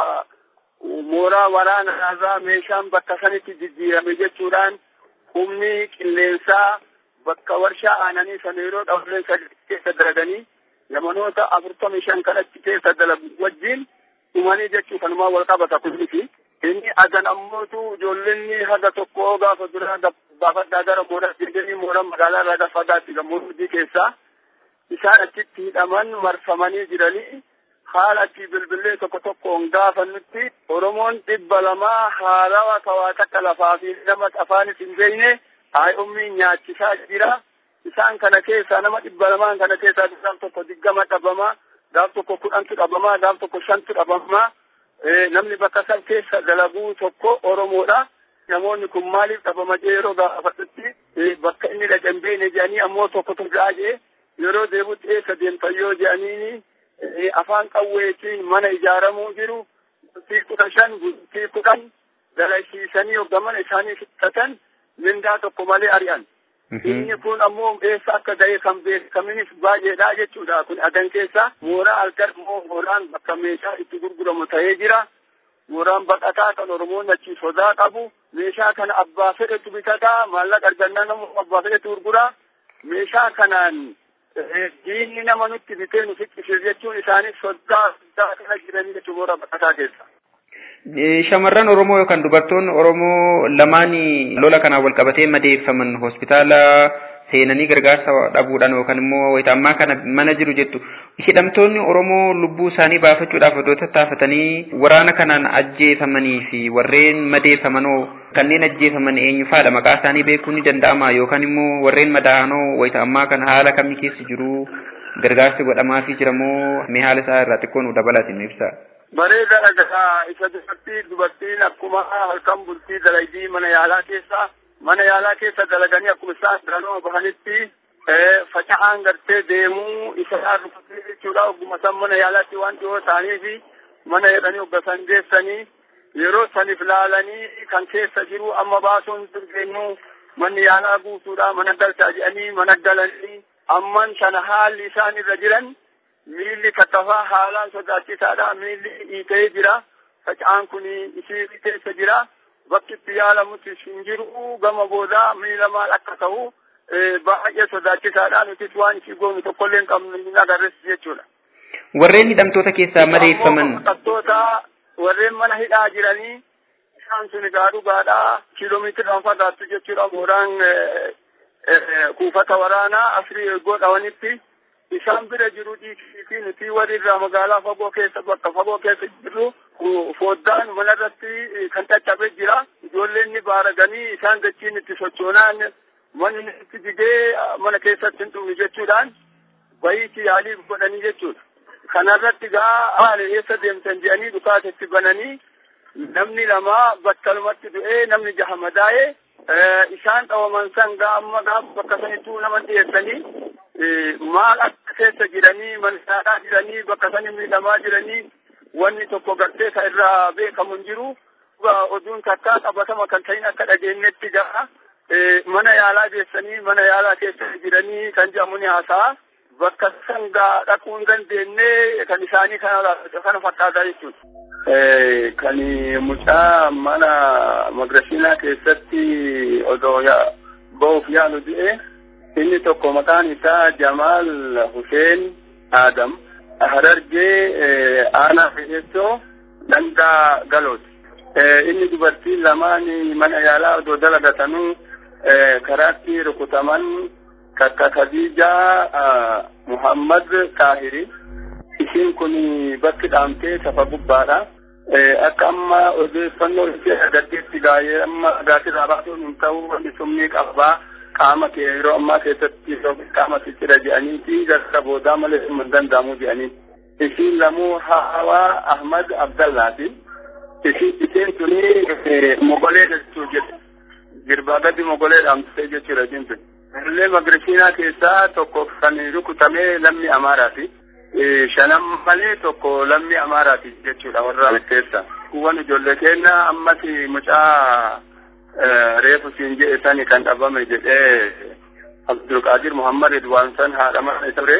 mooraa waraanaa irraa meeshaan bakka sanitti jijjiirame jechuudhaan humni qilleensaa bakka warshaa aananii sana yeroo dhawleen sadii keessa dalaganii yamanoota afurtamii shan kanatti keessa dalagu wajjin dhumanii jechuu kanumaa wal qabata kunisi. Inni adan ammootu ijoollonni haga tokko gaafa duraa baafadhaa gara mooraa jedhanii mooraa magaalaa irraa gaafa fagaatti gammoojjii keessaa isaan achitti hidhaman marfamanii jiranii haala achi bilbilee tokko tokkoon gaafannutti Oromoon dhibba lamaa haarawaa kawaa takka lafaa fi nama afaanis hin beekne haayummiin nyaachisaa jira. isaan kana keessaa nama dhibba lamaan kana keessaa gaaf tokko diggama dhabamaa gaaf tokko kudhantu dhabamaa gaaf tokko shantu dhabamaa namni bakka san keessa dalaguu tokko oromoodha namoonni kun maaliif dhabama jee yeroo gaafadhutti bakka inni dhaqan beene jedhanii ammoo tokko tokko jee yeroo deebutti eessa deemtayyoo jedhaniini afaan qawweetiin mana ijaaramuu jiru bultii kudha shan bultii kudhan dalaysiisanii hoggaman isaanii fixatan mindaa tokko malee ari'an. Inni kun ammoo eessa akka ga'e kan beekaminis baay'eedha jechuudha. Kun adan keessa mooraa halkan immoo mooraan bakka meeshaa itti gurguramu ta'ee jira. Mooraan baqataa kan Oromoon achi sodaa qabu. Meeshaa kana abbaa fedhetu bitataa maallaqa argannaa nama abbaa fedhetu gurgura. Meeshaa kanaan diinni nama nutti bitee nu fiqqisiis jechuun isaanis sodaa sodaa kana jiranii jechuun mooraa baqataa keessa. Shamarran Oromoo yookaan dubartoonni Oromoo lamaan lola kanaan wal qabatee madeeffaman hospitaala seenanii gargaarsa dhabuudhaan yookaan immoo wayita ammaa kana mana jiru jettu. Hidhamtoonni Oromoo lubbuu isaanii baafachuudhaaf odoo tattaafatanii waraana kanaan ajjeefamanii fi warreen madeeffamanoo kanneen ajjeefaman eenyufaadha maqaa isaanii beekuun ni danda'ama yookaan immoo warreen madaa'anoo wayita ammaa kana haala kamii keessa jiru gargaarsi godhamaafii jiramoo mee haala isaa irraa xiqqoo nu dabalatin ibsa. bareeda dhagaa isa dubartii dubartiin akkuma halkan bultii dalaydii mana yaalaa keessa mana yaalaa keessa dalaganii akkuma isaan daranoo bahanitti faca'aan gartee deemuu isa rukutee jechuudha ogguma san mana yaalaatti waan dhiyoo ta'anii fi mana jedhanii ogga san geessanii yeroo saniif laalanii kan keessa jiru amma baasuun dandeenyu manni yaalaa guutuudha mana galchaa jedhanii mana galanii amman sana haalli isaan irra jiran miilli kattafaa haalaan sodaachisaadha miilli hiitee jira faca'aan kun isii keessa jira bakki itti yaalamutti hin jiru gama boodaa miila maal akka ta'u baay'ee sodaachisaadha nutis waan isii goonu tokkollee hin qabnu hin agarres jechuudha. Warreen hidhamtoota keessaa madeeffaman. Hidhamtoota warreen mana hidhaa jiranii isaan sun egaa dhugaadha kiiloomeetira fagaattu jechuudha mooraan kuufata waraanaa afirii eegoo dhawanitti. isaan bira jiru dhiisii nuti warri irraa magaalaa fagoo keessa bakka fagoo keessa jirru foddaan manarratti kan caccabe jira ijoolleen ni baaraganii isaan dachiin itti sochoonaan manni itti jigee mana keessatti hin dhumne jechuudhaan bayiitti yaalii godhanii jechuudha. Kanarratti gaa haala eessa deemtan jedhanii dhukaasatti bananii namni lama battalumatti du'ee namni jaha madaa'ee isaan dhawaman san gaa amma gaa bakka sanittuu nama dhiyeessanii maal akka keessa jiranii mansaadhaa jiranii bakka sani miidhamaa jiranii wanni tokko gartee ka irraa beekamu hin jiru oduun takkaa qabatama kan ta'in akka dhageenyetti gaa mana yaalaa geessanii mana yaalaa keessa jiranii kan jedhamu ni haasa'a bakka san gaa dhaquu hin dandeenye kan isaanii kana kana fakkaataa jechuudha. Kan mucaa mana magrasiinaa keessatti odoo ba'uuf yaalu du'e. inni tokko maqaan isaa Jamaal Hussein Adam Harargee aanaa Fe'eessoo Dandaa Galooti. Inni dubartiin lamaan mana yaalaa odoo dalagatanuu karaatti rukutaman kakka Khadijaa Muhammad Taahiri. Ishiin kun bakki dhaamtee safa gubbaadha. Akka amma odeeffannoo ishee agarteetti gaa'ee amma gaasirraa baasuun hin ta'u wanti summii qabaa. qaama kee yeroo ammaa keessatti qaama ciccira jedhaniiti gara boodaa malee hin danda'amu jedhanii. Ishiin lamuu Hawaa Ahmad Abdallaati. Isheen tuni mogolee jechuu jedhu. Girbaa gadi mogolee dhaamsee jechuudha ishiin tuni. Illee magrisiinaa keessaa tokko kan rukutamee lammii Amaaraati. Shanan malee tokko lammii Amaaraati jechuudha warra keessa. Kuwwan ijoollee keenya ammas mucaa reefu siin jedhe sani kan dhabame jedhee Abdulqaadir Muhammad Ridwaan san haadha mana ture.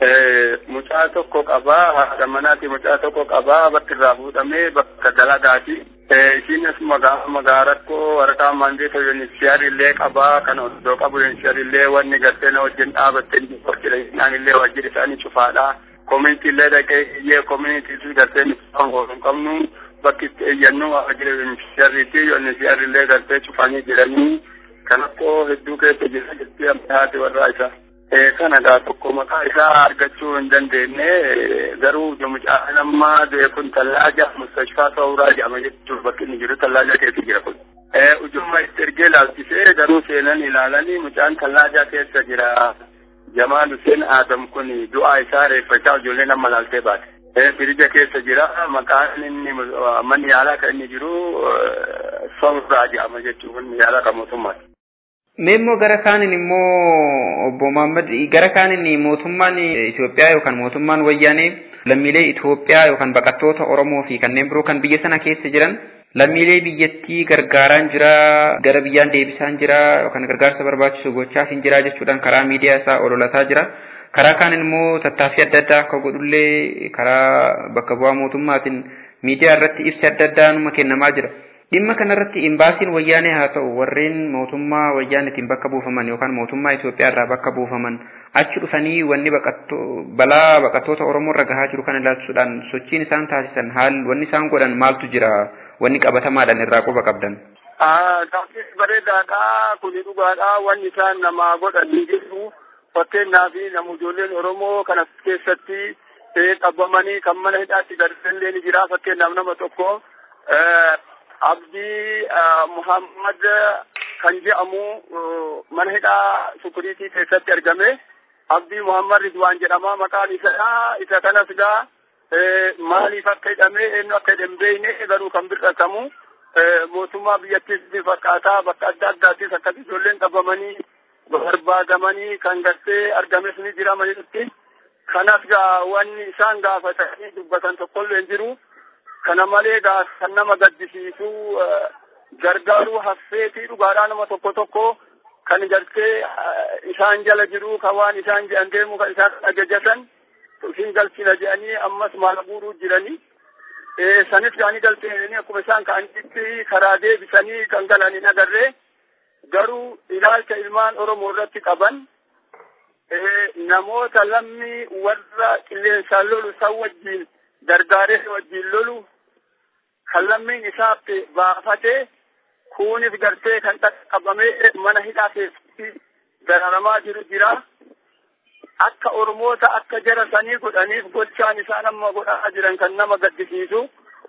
Mucaa tokko qabaa haadha manaati mucaa tokko qabaa bakki irraa fuudhamee bakka dalagaati. Ishiinis magaa rakkoo waraqaa maandeeta yuuniversiyaar illee qabaa kan oddoo qabu yuuniversiyaar illee wanni gartee na wajjin dhaabattee qorqira isaan illee wajjin isaanii cufaadha. Koominitii illee dhaqee iyyee koominitii gartee nuti hin qabnu. bakki itti eeyyannu waajjira yuuniversiyaariitii yuuniversiyaar illee gartee cufanii jiranii kan akkoo hedduu keessa jira jettee haati warraa isaa. Kana gaa tokko maqaa isaa argachuu hin dandeenye garuu mucaan amma du'e kun tallaaja mustashfaa sawuraa jedhama jechuun bakki inni jiru tallaaja keessa jira kun. Ujumma itti ergee laalchisee garuu seenan ilaalanii mucaan tallaaja keessa jira. Jamaal Hussein Adam kun du'aa isaa reeffachaa ijoolleen amma laaltee baate. firija keessa jira maqaan inni manni yaalaa kan inni jiru sawuraa jedhama jechuun manni yaalaa kan mootummaati. Meemmoo gara kaaniin immoo obbo Muhammad gara kaaniin mootummaan Itoophiyaa yookaan mootummaan wayyaanee lammiilee Itoophiyaa yookaan baqattoota Oromoo fi kanneen biroo kan biyya sana keessa jiran lammiilee biyyattii gargaaraan jira gara biyyaan deebisaan jira yookaan gargaarsa barbaachisu gochaaf hin jira jechuudhaan karaa miidiyaa isaa ololataa jira. Karaa kaan immoo tattaaffii adda addaa akka godhullee karaa bakka bu'aa mootummaatiin miidiyaa irratti ibsi adda addaa numa kennamaa jira. Dhimma kanarratti imbaasiin wayyaanee haa ta'u warreen mootummaa wayyaaneetiin bakka buufaman yookaan mootummaa Itoophiyaa irraa bakka buufaman achi dhufanii wanni balaa baqattoota Oromoo irra gahaa jiru kana ilaalchisuudhaan sochiin isaan taasisan haal wanni isaan godhan maaltu jira wanni qabatamaadhaan irraa quba qabdan. Gaaffii bareedaadha kuni dhugaadha wanni isaan nama godhanii jiru fakkeenyaaf nama ijoolleen Oromoo kana keessatti qabamanii kan mana hidhaatti gadillee ni jira fakkeenyaaf nama tokko Abdii Muhammad kan jedhamu mana hidhaa sukuriitii keessatti argame. Abdii Muhammad Ridwaan jedhama maqaan isaa isa kanas gaa maaliif akka hidhame eenyu akka hidhame beekne garuu kan bir'atamu mootummaa biyyattiis ni fakkaataa bakka adda addaattis akkatti ijoolleen qabamanii barbaadamanii kan gartee argames ni jira manitti. Kanas gaa wanni isaan gaafatanii dubbatan tokkollee hin jiru. kana malee gaa kan nama gaddisiisu gargaaruu haffeetii dhugaadhaa nama tokko tokko kan gartee isaan jala jiru kan waan isaan jedhan deemu kan isaan ajajatan isin galchina jedhanii ammas maal guuruu jiranii sanis gaanii galchanii akkuma isaan ka'anitti karaa deebisanii kan galan hin agarree garuu ilaalcha ilmaan Oromoo irratti qaban namoota lammii warra qilleensaan lolu san wajjiin gargaaree wajjin lolu kan lammiin isaatti baafatee kunis gartee kan qaqqabamee mana hidhaa keessatti dararamaa jiru jira. Akka Oromoota akka jara sanii godhaniif gochaan isaan amma godhaa jiran kan nama gaddisiisu.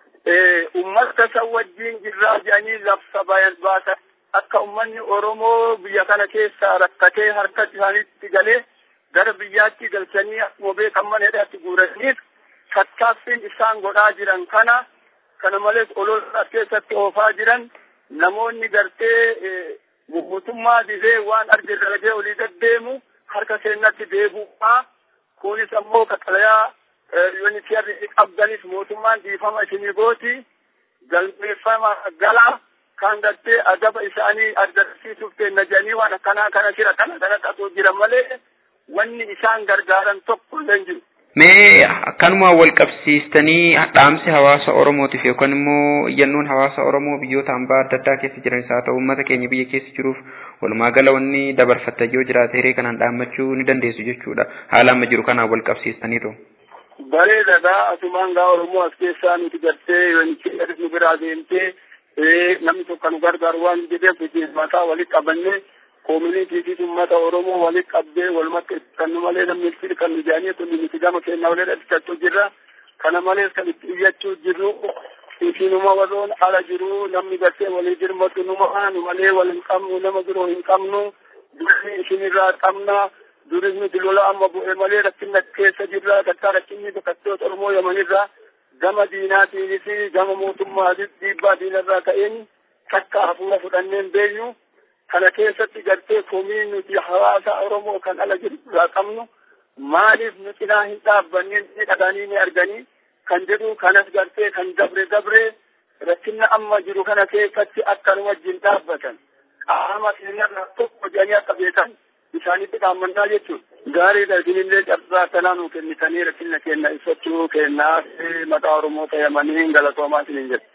Uummata san wajjin jirraa jedhanii labsa baasan akka uummanni Oromoo biyya kana keessa rakkatee harka isaaniitti galee gara biyyaatti galchanii akkuma beekan mana hidhaatti guuraniif tattaaffiin isaan godhaa jiran kana kana malees olola keessatti oofaa jiran namoonni gartee mootummaa didee waan argirra gahee olii deddeemu harka seenatti deebi'uudha. Kunis ammoo qaxalayaa yuunitiyarri qabdanis mootummaan dhiifama isinii gooti galmeeffama galaa kan gartee adaba isaanii agarsiisuuf kenna jedhanii waan akkanaa kana jira kana kana ta'uu jira malee wanni isaan gargaaran tokko illee hin jiru. Mee akkanuma wal qabsiistanii dhaamsi hawaasa Oromootiif yookaan immoo iyyannoon hawaasa Oromoo biyyoota hambaa adda addaa keessa jiranis haa ta'u uummata keenya biyya keessa jiruuf walumaa gala wanni dabarfattan yoo jiraate hiree kanaan dhaammachuu ni dandeessu jechuudha. Haala amma jiru kanaan wal qabsiistaniitu. Bareedaadha asumaan gaa Oromoo as keessaa nuti gartee yoonichi nu biraa deemtee namni tokko nu gargaaru waan jedheef mataa walitti qabannee koominiitiifi uummata Oromoo walitti qabdee walumatti kan malee namni itti kan nu jedhanii kun nuti gama keenya walii dhadhichachuu jirra. Kana malees kan itti iyyachuu jirru isinuma warroon ala jiru namni gartee walii dirmatu numa nu malee wal hin qabnu nama biroo hin qabnu durii isinirraa qabna duris nuti lola amma bu'e malee rakkina keessa jirra takkaa rakkinni bakattoota Oromoo yamanirraa gama diinaatiinis gama mootummaatis dhiibbaa diinarraa ka'een takka hafuura fudhanneen beenyu. kana keessatti gartee komii nuti hawaasa Oromoo kan ala jiru irraa qabnu maaliif nu cinaa hin dhaabbannee ni dhaganii ni arganii kan jedhu kanas gartee kan dabre dabre rakkinna amma jiru kana keessatti akka nu wajjin dhaabbatan qaama keenyarraa tokko jedhanii akka beekan isaanitti dhaammannaa jechuudha. Gaariidha isinillee carraa kanaa nu kennitanii rakkinna keenya ibsachuu kennaa maqaa Oromoo ta'amanii galatoomaa isiniin jedhu.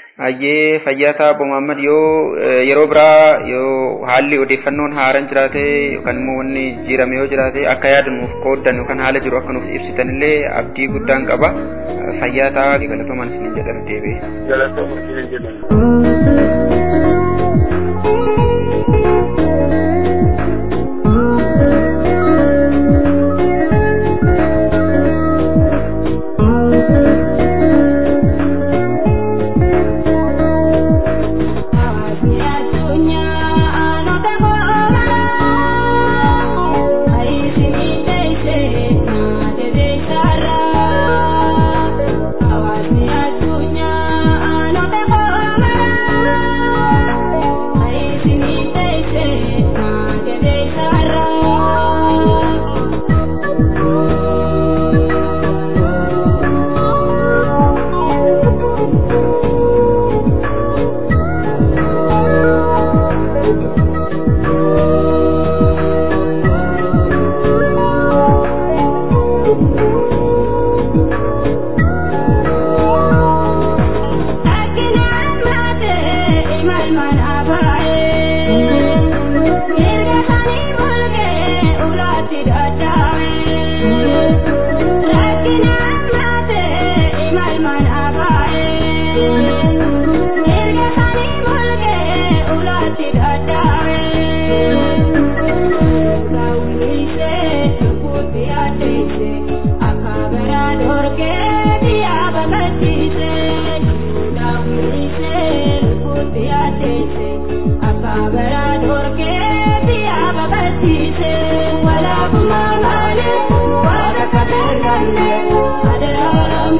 Ayyee fayyaata Obbo Muhammad yoo yeroo biraa yoo haalli odeeffannoon haaraan jiraate yookaan immoo wanni jijjiirame yoo jiraate akka yaadanuuf qooddan yookaan haala jiru akka nuuf ibsitan illee abdii guddaan qaba. Fayyaata galatoomaan isiniin jedhan deebi'e. Galatoomaa isiniin jedhan. Thank you.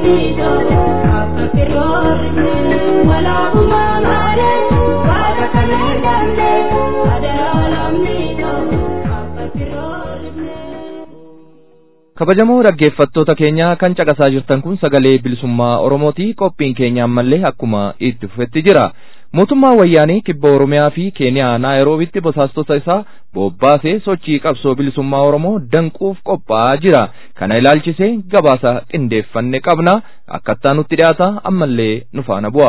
kabajamoo dhaggeeffattoota keenya kan caqasaa jirtan kun sagalee bilisummaa oromooti qophiin keenya ammallee akkuma itti fufetti jira mootummaa wayyaanii kibba oromiyaa fi keeniyaa naayiroobitti basaastota isaa bobbaasee sochii qabsoo bilisummaa oromoo danquuf qophaa'aa jira kana ilaalchisee gabaasa qindeeffanne qabna akkattaa nutti dhiyaata ammallee nu faana bu'a.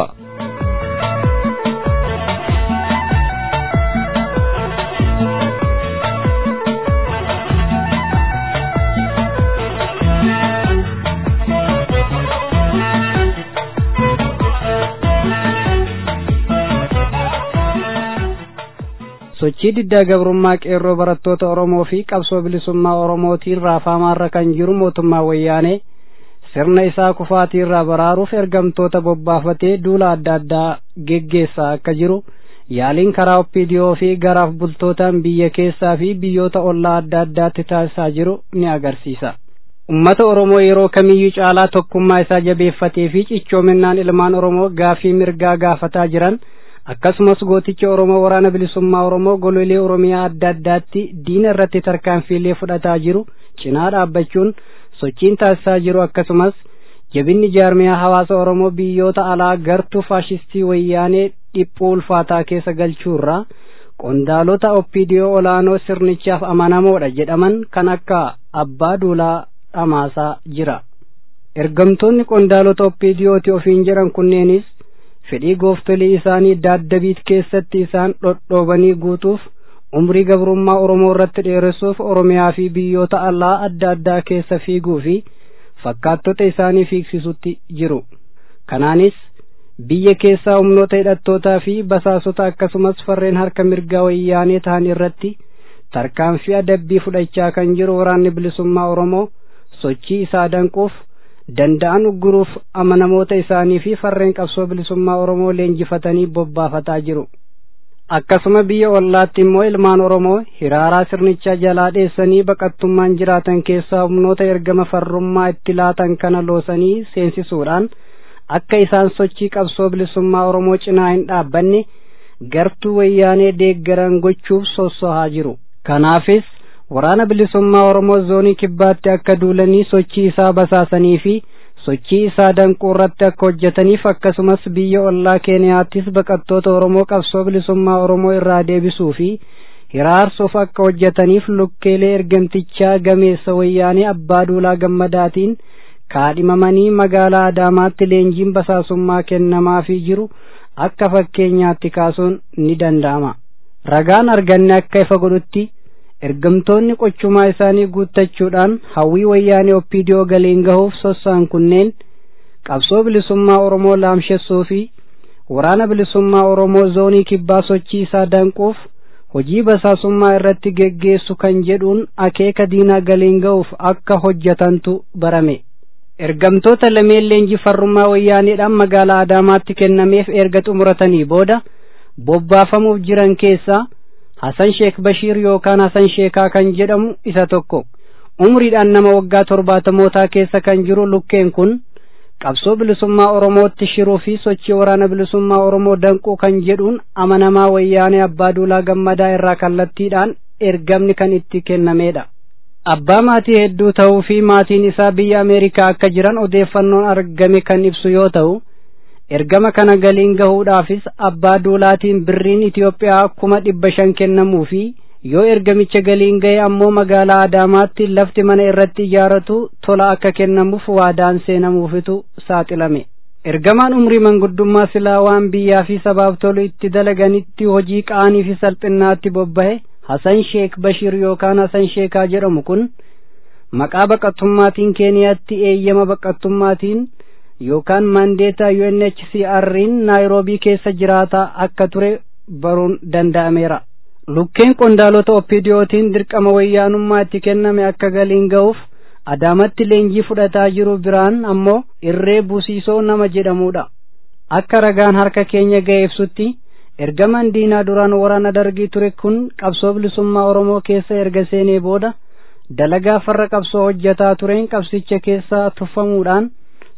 sochii diddaa gabrummaa qeerroo barattoota oromoo fi qabsoo bilisummaa oromootiin raafamaarra kan jiru mootummaa wayyaanee sirna isaa kufaatiirraa baraaruuf ergamtoota bobbaafatee duula adda addaa geggeessaa akka jiru yaaliin karaa oppiidiyoo fi garaaf bultootaan biyya keessaa fi biyyoota ollaa adda addaatti taasisaa jiru ni agarsiisa. ummata oromoo yeroo kamiyyuu caalaa tokkummaa isaa jabeeffatee fi cichoominaan ilmaan oromoo gaafii mirgaa gaafataa jiran akkasumas gooticha oromoo waraana bilisummaa oromoo gololee oromiyaa adda addaatti diina irratti tarkaanfiilee fudhataa jiru cinaa dhaabbachuun sochiin taasisaa jiru akkasumas jabinni jaarmiyaa hawaasa oromoo biyyoota alaa gartuu faashistii wayyaanee dhiphuu ulfaataa keessa galchuurraa qondaalota oppiidiyoo olaanoo sirnichaaf amanamoodha jedhaman kan akka abbaa duulaa dhamaasaa jira ergamtoonni qondaalota oppiidiyooti ofiin jedhan kunneenis fedhii gooftolii isaanii daaddabiit keessatti isaan dhodhoobanii guutuuf umrii gabrummaa oromoo irratti dheeressuuf oromiyaa fi biyyoota alaa adda addaa keessa fiiguu fi fakkaattota isaanii fiigsisutti jiru kanaanis biyya keessaa humnoota hidhattootaa fi basaasota akkasumas farreen harka mirgaa wayyaanee ta'an irratti tarkaanfii adabbii fudhachaa kan jiru waraanni bilisummaa oromoo sochii isaa danquuf danda'an ugguruuf amanamoota isaanii fi farreen qabsoo bilisummaa oromoo leenjifatanii bobbaafataa jiru akkasuma biyya ollaatti immoo ilmaan oromoo hiraaraa sirnichaa jalaa dheessanii baqattummaan jiraatan keessaa humnoota ergama farrummaa itti laatan kana loosanii seensisuudhaan akka isaan sochii qabsoo bilisummaa oromoo cinaa hin dhaabbanne gartuu wayyaanee deeggaran gochuuf sossohaa jiru kanaafis waraana bilisummaa oromoo zoonii kibbaatti akka duulanii sochii isaa basaasanii fi sochii isaa danquu irratti akka hojjetaniif akkasumas biyya ollaa keeniyaattis baqattoota oromoo qabsoo bilisummaa oromoo irraa deebisuu fi hiraarsuuf akka hojjetaniif lukkeelee ergamtichaa gameessa wayyaanee abbaa duulaa gammadaatiin kaadhimamanii magaalaa adaamaatti leenjiin basaasummaa kennamaafii jiru akka fakkeenyaatti kaasuun ni danda'ama ragaan arganne akka ifa godhutti ergamtoonni qochumaa isaanii guuttachuudhaan hawwii wayyaanee oppiidiyoo galiin gahuuf sossaan kunneen qabsoo bilisummaa oromoo laamshessuu fi waraana bilisummaa oromoo zoonii kibbaa sochii isaa danquuf hojii basaasummaa irratti geggeessu kan jedhuun akeeka diinaa galiin gahuuf akka hojjetantu barame ergamtoota lameen leenjii farrummaa wayyaaneedhaan magaalaa adaamaatti kennameef erga xumuratanii booda bobbaafamuuf jiran keessaa Hasan Sheek Bashiir yookaan Hasan Sheekaa kan jedhamu isa tokko umriidhaan nama waggaa torbaatamootaa keessa kan jiru lukkeen kun qabsoo bilisummaa Oromootti shiruu fi sochii waraana bilisummaa Oromoo danquu kan jedhuun amanamaa wayyaanee abbaa duulaa gammadaa irraa kallattiidhaan ergamni kan itti kennameedha. Abbaa maatii hedduu ta'uu fi maatiin isaa biyya Ameerikaa akka jiran odeeffannoon argame kan ibsu yoo ta'u. ergama kana galiin gahuudhaafis abbaa duulaatiin birriin Itiyoophiyaa kuma dhibba shan kennamuu fi yoo ergamicha galiin gahe ammoo magaalaa Adaamaatti lafti mana irratti ijaaratu tola akka kennamuuf waadaan seenamuufitu saaxilame. Ergamaan umrii manguddummaa silaa waan biyyaa fi sabaaf tolu itti dalaganitti hojii qaanii fi salphinnaatti bobbahe Hasan Sheek Bashir yookaan Hasan Sheekaa jedhamu kun maqaa baqattummaatiin Keeniyaatti eeyyama baqattummaatiin yookaan mandeeta UNHCR'n naayiroobii keessa jiraataa akka ture baruun danda'ameera. Lukkeen qondaalota oppiidiyootiin dirqama wayyaanummaa itti kenname akka galiin ga'uuf adaamatti leenjii fudhataa jiru biraan ammoo irree busiisoo nama jedhamudha. Akka ragaan harka keenya ga'e ibsutti ergamaan diinaa duraan waraana dargii ture kun qabsoo bilisummaa Oromoo keessa erga seenee booda dalagaa farra qabsoo hojjetaa tureen qabsicha keessaa tuffamuudhaan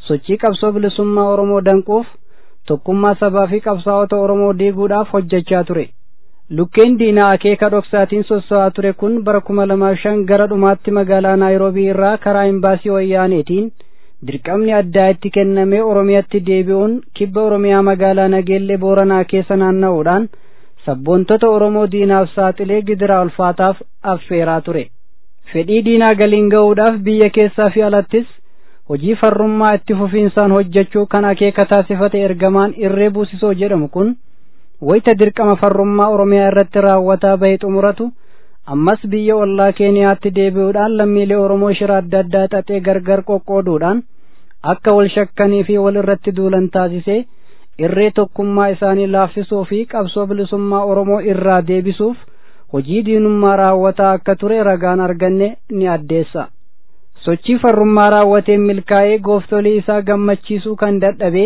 sochii qabsoo bilisummaa oromoo danquuf tokkummaa sabaa fi qabsaa'ota oromoo diiguudhaaf hojjechaa ture lukkeen diinaa akeeka dhoksaatiin sossa'aa ture kun bara kuma lamaaf shan gara dhumaatti magaalaa naayiroobii irraa karaa imbaasii wayyaaneetiin dirqamni addaa itti kennamee oromiyaatti deebi'uun kibba oromiyaa magaalaa nageellee booranaa keessa naanna'uudhaan sabboontota oromoo diinaaf saaxilee gidiraa ulfaataaf affeeraa ture fedhii diinaa galiin ga'uudhaaf biyya keessaa fi alattis hojii farrummaa itti fufiinsaan hojjechuu kan akeeka taasifate ergamaan irree buusisoo jedhamu kun wayita dirqama farrummaa oromiyaa irratti raawwataa bahe xumuratu ammas biyya ollaa keeniyaatti deebi'uudhaan lammiilee oromoo shira adda addaa xaxee gargar qoqqooduudhaan akka wal shakkanii fi wal irratti duulan taasisee irree tokkummaa isaanii laaffisuu fi qabsoo bilisummaa oromoo irraa deebisuuf hojii diinummaa raawwataa akka ture ragaan arganne ni addeessa sochii farrummaa raawwateen milkaa'ee gooftolii isaa gammachiisuu kan dadhabe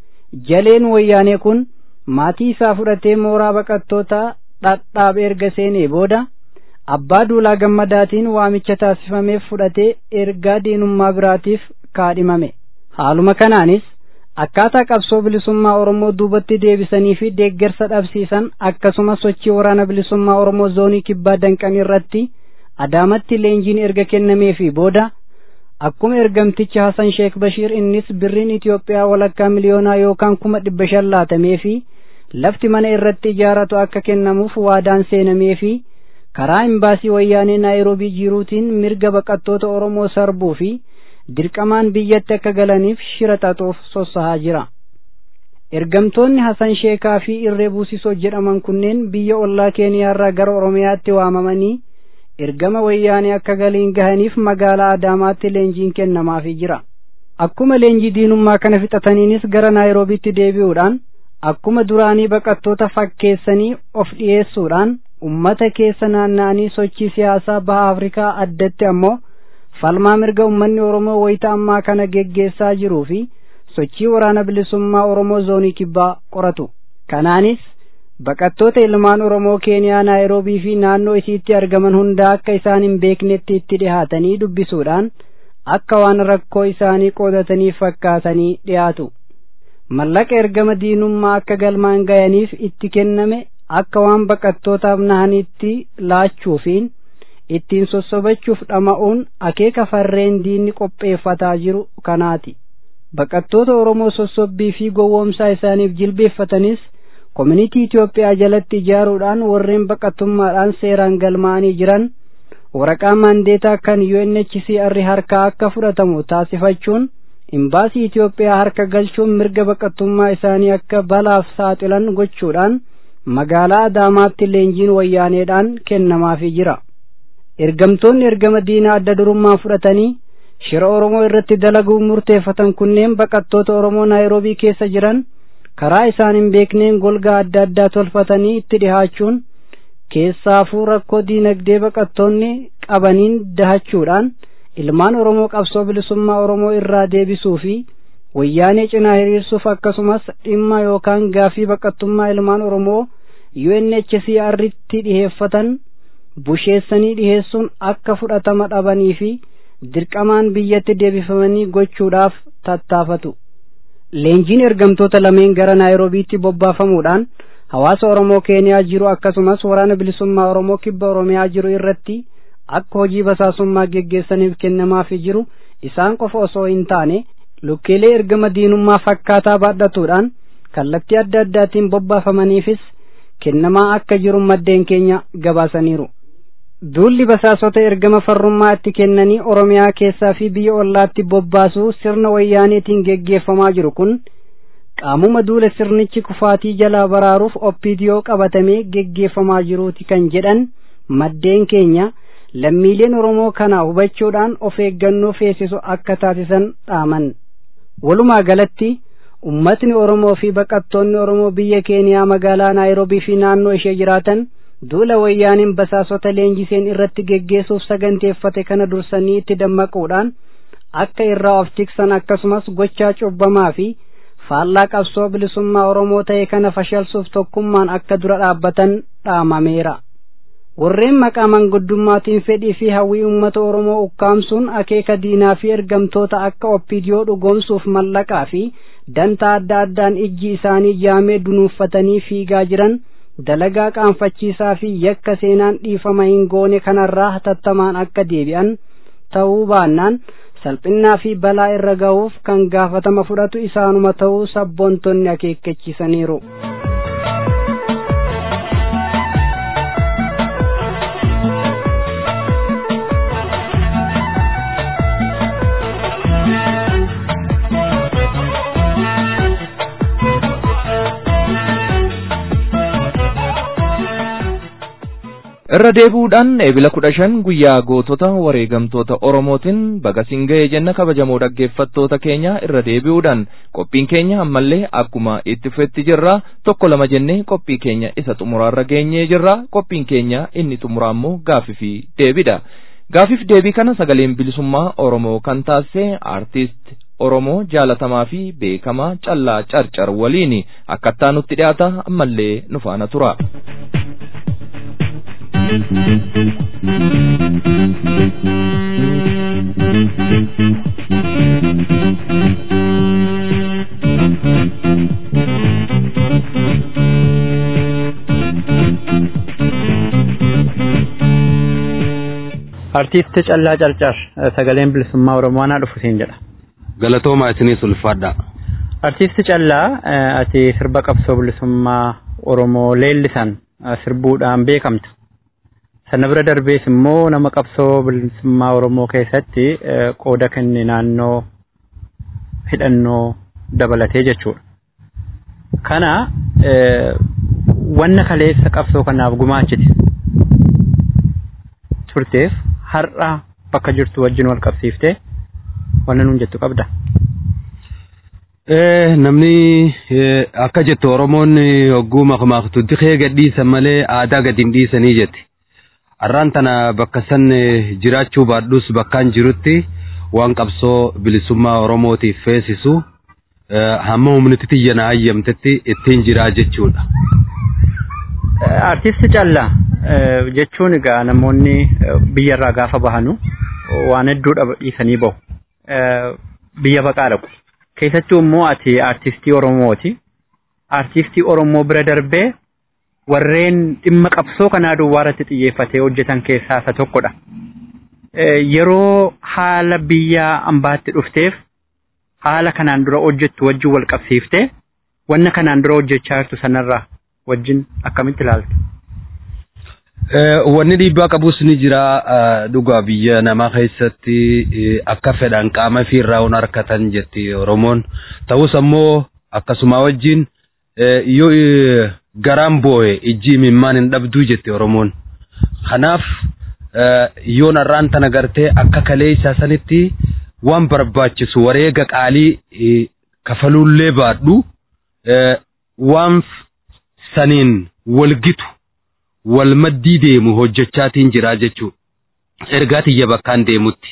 jaleen wayyaanee kun maatii isaa fudhatee mooraa baqattootaa dhadhaab erga seenee booda abbaa duulaa gammadaatiin waamicha taasifameef fudhatee ergaa diinummaa biraatiif kaadhimame haaluma kanaanis akkaataa qabsoo bilisummaa oromoo duubatti deebisanii fi deeggarsa dhabsiisan akkasumas sochii waraana bilisummaa oromoo zoonii kibbaa danqan irratti adaamatti leenjiin erga kennamee fi booda akkuma ergamtichi Hasan Sheek Bashiir innis birriin Itoophiyaa walakkaa miliyoonaa yookaan kuma dhibba shan laatamee fi lafti mana irratti ijaaratu akka kennamuuf waadaan seenamee fi karaa imbaasii wayyaanee naayiroobii jiruutiin mirga baqattoota oromoo sarbuu fi dirqamaan biyyatti akka galaniif shira xaxuuf sossahaa jira ergamtoonni hasan sheekaa fi irree buusisoo jedhaman kunneen biyya ollaa keeniyaarraa gara oromiyaatti waamamanii ergama wayyaanee akka galiin gahaniif magaalaa adaamaatti leenjiin kennamaafii jira akkuma leenjii diinummaa kana fixataniinis gara naayiroobiitti deebi'uudhaan akkuma duraanii baqattoota fakkeessanii of dhiyeessuudhaan ummata keessa naanna'anii sochii siyaasaa baha afrikaa addatti ammoo falmaa mirga ummanni oromoo wayita ammaa kana geggeessaa jiruu fi sochii waraana bilisummaa oromoo zoonii kibbaa qoratu kanaanis baqattoota ilmaan oromoo keeniyaa naayiroobii fi naannoo isiitti argaman hunda akka isaan hin beeknetti itti dhihaatanii dubbisuudhaan akka waan rakkoo isaanii qoodatanii fakkaatanii dhiyaatu mallaqa ergama diinummaa akka galmaan gayaniif itti kenname akka waan baqattootaaf nahanitti laachuufiin ittiin sossobachuuf dhama'uun akeeka farreen diinni qopheeffataa jiru kanaati baqattoota oromoo sossobbii fi gowwoomsaa isaaniif jilbeeffatanis koominitii Itoophiyaa jalatti ijaaruudhaan warreen baqattummaadhaan seeraan galmaa'anii jiran waraqaa maandeetaa kan UNHCR harkaa akka fudhatamu taasifachuun imbaasii Itoophiyaa harka galchuun mirga baqattummaa isaanii akka balaaf saaxilan gochuudhaan magaalaa Adaamaatti leenjiin wayyaaneedhaan kennamaafii jira. Ergamtoonni ergama diinaa adda durummaan fudhatanii shira Oromoo irratti dalaguu murteeffatan kunneen baqattoota Oromoo Naayiroobii keessa jiran karaa isaan hin beekneen golgaa adda addaa tolfatanii itti dhihaachuun keessaafuu rakkoo diinagdee baqattoonni qabaniin dahachuudhaan ilmaan Oromoo qabsoo bilisummaa Oromoo irraa deebisuu fi wayyaanee cinaa hiriirsuuf akkasumas dhimma yookaan gaafii baqattummaa ilmaan Oromoo UNHCR'tti dhiheeffatan busheessanii dhiheessuun akka fudhatama dhabanii fi dirqamaan biyyatti deebifamanii gochuudhaaf tattaafatu. Leenjiin ergamtoota lameen gara Naayiroobiitti bobbaafamuudhaan hawaasa Oromoo Keeniyaa jiru akkasumas waraana bilisummaa Oromoo kibba Oromiyaa jiru irratti akka hojii basaasummaa geggeessaniif kennamaafii jiru isaan qofa osoo hin taane lukkeelee ergama diinummaa fakkaataa baadhatuudhaan kallattii adda addaatiin bobbaafamaniifis kennamaa akka jiru maddeen keenya gabaasaniiru. Duulli basaasota ergama farrummaa itti kennanii Oromiyaa keessaa fi biyya ollaatti bobbaasuu sirna wayyaaneetiin geggeeffamaa jiru kun qaamuma duula sirnichi kufaatii jalaa baraaruuf oppiidiyoo qabatamee geggeeffamaa jiruuti kan jedhan maddeen keenya lammiileen Oromoo kana hubachuudhaan of eeggannoo feesisu akka taasisan dhaaman. Walumaa galatti ummatni Oromoo fi baqattoonni Oromoo biyya Keeniyaa magaalaa Naayiroobii fi naannoo ishee jiraatan duula wayyaaniin basaasota leenjiseen irratti geggeessuuf saganteeffate kana dursanii itti dammaquudhaan akka irraa of tiksan akkasumas gochaa cubbamaa fi faallaa qabsoo bilisummaa Oromoo ta'e kana fashalsuuf tokkummaan akka dura dhaabbatan dhaamameera. warreen maqaa manguddummaatiin fedhii fi hawwii uummata oromoo ukkaamsuun akeeka diinaa fi ergamtoota akka oppidiyoo dhugoomsuuf mallaqaa fi dantaa adda addaan ijji isaanii jaamee dunuuffatanii fiigaa jiran dalagaa qaanfachiisaa fi yakka seenaan dhiifama hin goone kanarraa hatattamaan akka deebi'an ta'uu baannaan salphinnaa fi balaa irra ga'uuf kan gaafatama fudhatu isaanuma ta'uu sabboontonni akeekkachiisaniiru. irra deebi'uudhaan eebila kudha shan guyyaa gootota wareegamtoota oromootiin baga siin ga'ee jenna kabajamoo dhaggeeffattoota keenya irra deebi'uudhaan qophiin keenya ammallee akkuma itti fufetti jirra tokko lama jennee qophii keenya isa xumuraarra geenyee jirra qophiin keenya inni xumuraa immoo gaafii fi deebiidha gaafiif deebii kana sagaleen bilisummaa oromoo kan taasise aartist oromoo jaalatamaa fi beekamaa callaa carcar waliin akkattaa nutti dhiyaata ammallee nu faana tura. Artiist Callaa Carcar sagaleen bilisummaa Oromoo anaa dhufu siin jedha. Galatoomaa isinis ulfaadha. Artiist Callaa ati sirba qabsoo bilisummaa Oromoo leellisan sirbuudhaan beekamta. Sana bira darbees immoo nama qabsoo bilisummaa Oromoo keessatti qooda kenne naannoo hidhannoo dabalatee jechuudha. Kana wanna kaleessa qabsoo kanaaf gumaachite turteef har'a bakka jirtu wajjin wal qabsiiftee wanna nuun jettu qabda. Namni akka jettu Oromoon hogguu makmaaktu dikee gadhiisan malee aadaa gadi hin dhiisanii jetti. Har'aan tana bakka san jiraachuu baadhus bakkaan jirutti waan qabsoo bilisummaa Oromootiif feesisu hamma humniti tiyya na hayyamtetti ittiin jiraa jechuudha. Artisti Callaa jechuun egaa namoonni biyyarraa gaafa bahanu waan hedduu dhiisanii bahu. Biyya baqaa dhaqu. Keessattuu immoo ati artistii Oromooti. Artistii Oromoo bira darbee warreen dhimma qabsoo kanaa duwwaa irratti xiyyeeffatee hojjetan keessaa isa tokkodha. Yeroo haala biyya ambaatti dhufteef haala kanaan dura hojjettu wajjin wal qabsiiftee wanna kanaan dura hojjechaa jirtu sanarraa wajjin akkamitti ilaaltu? Wanni dhiibbaa qabus ni jira dhugaa biyya namaa keessatti akka fedhan qaama fiirraa hun harkatan jetti Oromoon. Ta'us ammoo akkasuma wajjin yoo garaan boo'e ijji imimmaan hin dhabduu jetti Oromoon. Kanaaf yoon har'aan tana gartee akka kalee isaa sanitti waan barbaachisu wareega qaalii kafaluullee baadhu waan saniin walgitu wal maddii deemu hojjechaatiin jira jechuudha. Ergaa tiyya bakkaan deemutti.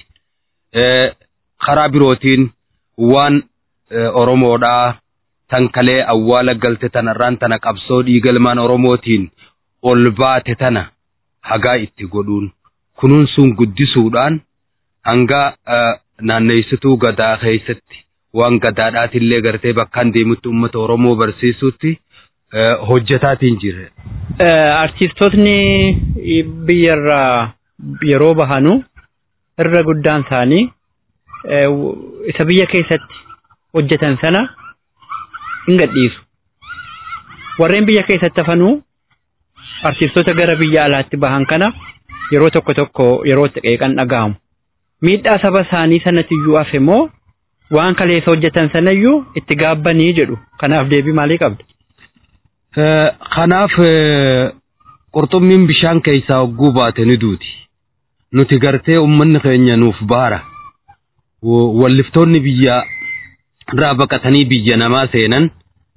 Karaa birootiin waan Oromoodhaa tan kalee awwaala galte tanarraan tana qabsoo dhiigalmaan Oromootiin ol baate tana hagaa itti godhuun kunuunsuun guddisuudhaan hanga naanneessituu gadaa keessatti waan gadaadhaatillee gartee bakkaan deemutti uummata Oromoo barsiisutti hojjetaatiin jira. Artiistootni biyyarraa yeroo bahanu irra guddaan isaanii isa biyya keessatti hojjetan sana hin gadhiisu. Warreen biyya keessatti hafanuu artiistoota gara biyya alaatti bahan kana yeroo tokko tokko yeroo itti qeeqan dhaga'amu. Miidhaa saba isaanii sanatiyyuu hafe immoo waan kaleessa hojjetan sanayyuu itti gaabbanii jedhu. Kanaaf deebii maalii qabda? Kanaaf qurxummiin bishaan keessaa hogguu baate ni duuti. Nuti gartee uummanni keenya nuuf baara. Walliftoonni biyya irraa baqatanii biyya namaa seenan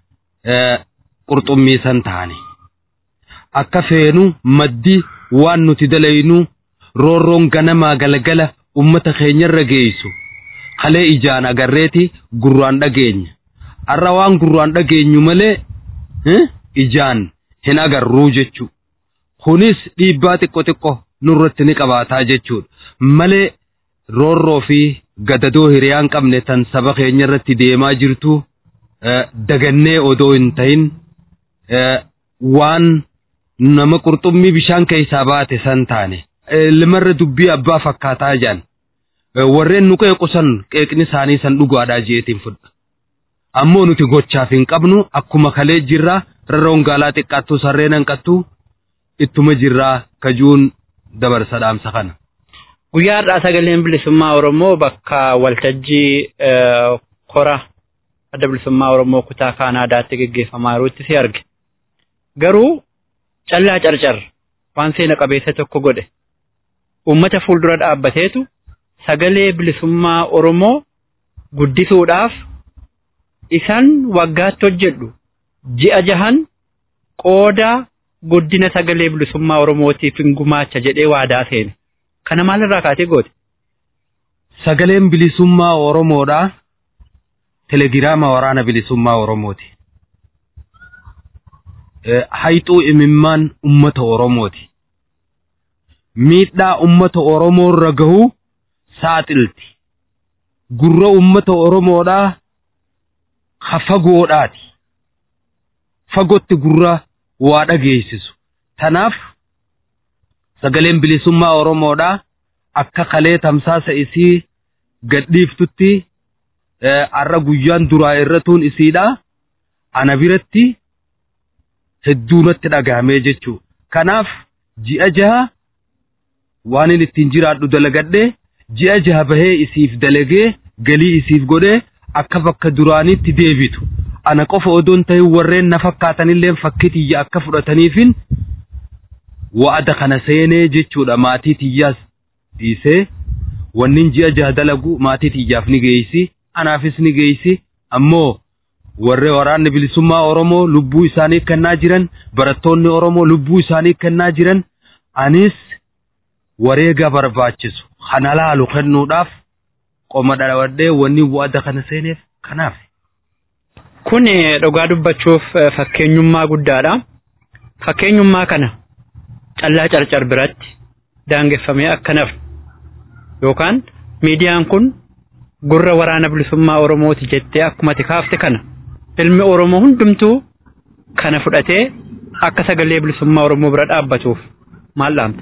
qurxummii san ta'ani. Akka feenu maddi waan nuti dalaynu roorroon ganamaa galgala ummata keenyarra geessu. Kalee ijaan agarreeti gurraan dhageenya. Har'a waan gurraan dhageenyu malee ijaan hin agarruu jechu. kunis dhiibbaa xiqqo xiqqo nurratti ni qabaataa jechuudha malee roorroo fi gadadoo hiriyaan qabne tan saba keenya irratti deemaa jirtu dagannee odoo hin ta'in waan nama qurxummii bishaan keessaa baate san taane limarra dubbii abbaa fakkaataa jaan warreen nu qeequsan qeeqni isaanii san dhugaadhaa jeetiin fudha ammoo nuti gochaaf hin qabnu akkuma kalee jirraa rarroon gaalaa xiqqaattuu sarreen hanqattuu ittuma jirraa kajuun dabarsa dhaamsa kana. Guyyaa har'aa sagaleen bilisummaa Oromoo bakka waltajjii kora adda bilisummaa Oromoo kutaa Kaanaadaatti gaggeeffamaa jirutti si arge. Garuu callaa carcar waan seena qabeessa tokko godhe uummata fuuldura dhaabbateetu sagalee bilisummaa Oromoo guddisuudhaaf isaan waggaatti hojjedhu ji'a jahan qooda guddina sagalee bilisummaa Oromootiif hin gumaacha jedhee waadaa seene. Kana maalirraa kaatee goote? Sagaleen bilisummaa Oromoodhaa telegiraama waraana bilisummaa Oromooti. Hayxuu imimmaan ummata Oromooti. Miidhaa ummata Oromoo irra gahuu saaxilti. Gurra ummata Oromoodhaa ha fagoodhaati. Fagootti gurra waa dhageessisu. Tanaaf sagaleen bilisummaa Oromoodhaa akka kalee tamsaasa isii gadhiiftutti har'a guyyaan duraa irratuun isiidha. Ana biratti hedduunatti dhagahamee jechuudha. Kanaaf ji'a jaha waan inni ittiin jiraadhu dalagadhee ji'a jaha bahee isiif dalagee galii isiif godhee akka bakka duraaniitti deebitu. Ana qofa odoon ta'in warreen na fakkaatanillee fakkii tiyya akka fudhataniifin wa'ada kana seenee jechuudha maatii tiyyaas dhiisee wannin ji'a jaha dalagu maatii tiyyaaf ni geessi anaafis ni geessi ammoo warree waraanni bilisummaa Oromoo lubbuu isaanii kennaa jiran barattoonni Oromoo lubbuu isaanii kennaa jiran anis wareega barbaachisu kana laalu kennuudhaaf qoma dhawadhee wanni wa'ada kana seeneef kanaaf. Kun dhugaa dubbachuuf fakkeenyummaa guddaadha. Fakkeenyummaa kana callaa carcar biratti daangeffamee akka nafu yookaan miidiyaan kun gurra waraana bilisummaa Oromooti jettee akkuma ati kaafte kana ilmi Oromoo hundumtuu kana fudhatee akka sagalee bilisummaa Oromoo bira dhaabbatuuf maal dhaamta?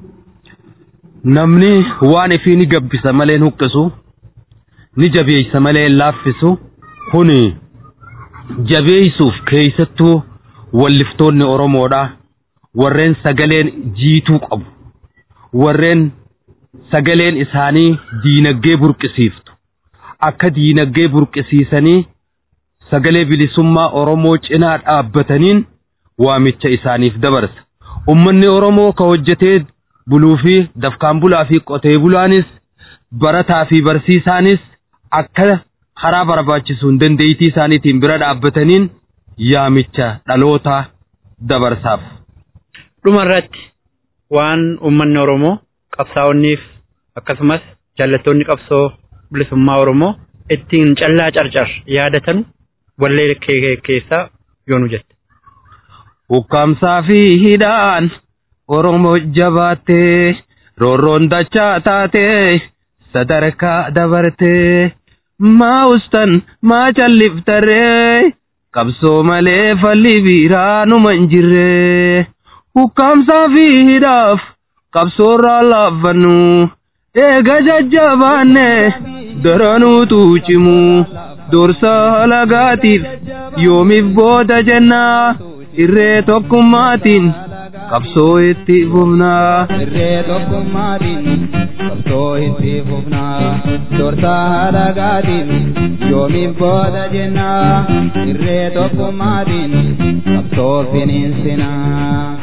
Namni waan ifii ni gabbisa malee huqqisu ni jabeessa malee laaffisu kuni jabeessuuf keessattuu walliftoonni Oromoodha. Warreen sagaleen jiituu qabu. Warreen sagaleen isaanii diinagdee burqisiiftu. Akka diinagdee burqisiisanii sagalee bilisummaa Oromoo cinaa dhaabbataniin waamicha isaaniif dabarsa. Uummanni Oromoo ka hojjetee buluu fi dafkaan bulaa fi qotee bulaanis barataa fi barsiisaanis akka karaa barbaachisuun dandeettii isaaniitiin bira dhaabbataniin yaamicha dhaloota dabarsaaf. Dhuma irratti waan uummanni Oromoo qabsaa'onniif akkasumas jaallattoonni qabsoo bilisummaa Oromoo ittiin callaa carcar yaadatan wallee keessaa yoonu jette. Ukkaamsaa fi hidhaan Oromoo jabaattee roorroon dachaa taatee sadarkaa dabartee maa ustan maa calliftaree qabsoo malee falli biiraa numa hin jirree. Ukkaamsaa fi hidhaaf qabsoorraa laaffannu eega jajjabaanne daranuutu cimu dursa halagaatiif yoomiif booda jennaa irree tokkummaatiin qabsoo itti fufnaa. Irree tokkummaatiin qabsoo itti fufnaa dursa halagaatiin yoomiif booda jennaa irree tokkummaatiin qabsoo finiinsinaa.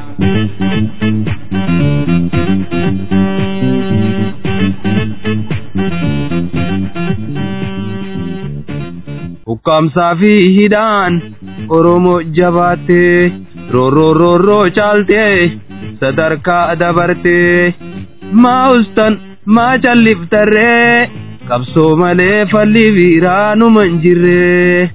Ukkaamsaa fi hidhaan Oromoo jabaattee roorroo roorroo caaltee sadarkaa dabartee maa ustan maa calliftarree qabsoo malee falli biiraa numa hin jirree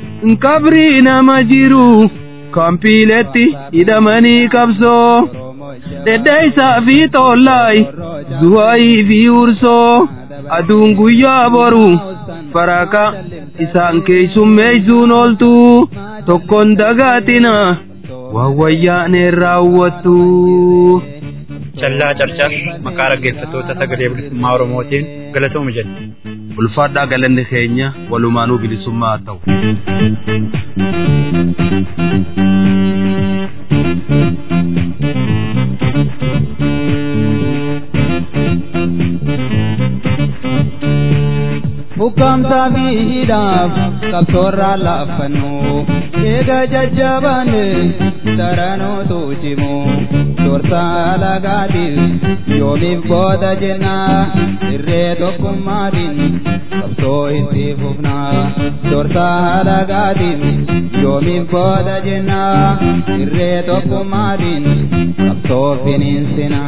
qabrii nama jiru kampiiletti hidhamanii qabsoo dhedheeysaa fi toollaay du'aayii fi ursoo aduun guyyaa boru faraka isaan keeysummeeysuun ooltu tokkon dagaatina waan wayyaaneen raawwattu. Callaa Carcar maqaa dhaggeeffattoota sagalee bilisummaa Oromootiin galatooma jenna. Ulfaadhaa galanni keenya walumaanuu bilisummaa haa ta'u. Bukamsa biidhaaf qabsoorraa laaffannu eega jajjabaanne daranootu cimu dursaa lagaatiif yoomiif booda jenna irree tokkummaatiin qabsoo itti fufna dursaa lagaatiif yoomiif booda jenna irree tokkummaatiin qabsoo finiinsina.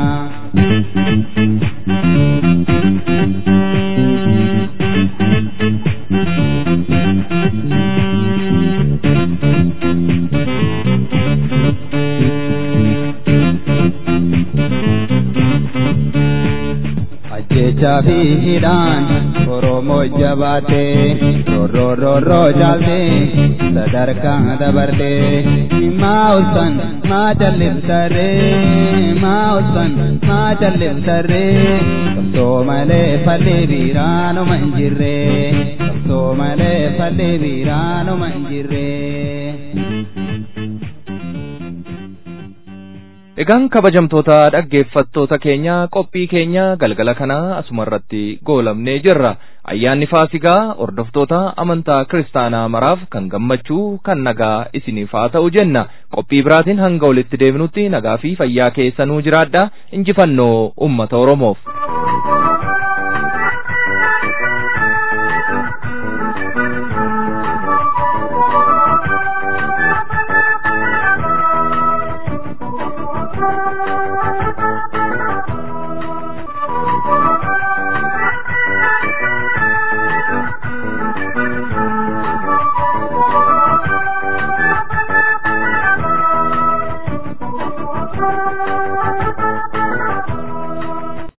ajjechaa fi hidhaan oromoo jabaate rorroo rorroo jaalte sadarkaa dabarte maa ulsan maa jallibsarre maa ulsan maa jallibsarre qabsoo malee falli biiraanuma hin jirre qabsoo malee falli biiraanuma hin jirre. Egaan kabajamtoota dhaggeeffattoota keenya qophii keenya galgala kanaa asumarratti goolabnee jirra. Ayyaanni Faasigaa hordoftoota amantaa kiristaanaa maraaf kan gammachuu kan nagaa isiniif haa ta'u jenna. Qophii biraatiin hanga walitti deebinutti nagaa fi fayyaa keessanuu jiraadha. Injifannoo uummata Oromoof.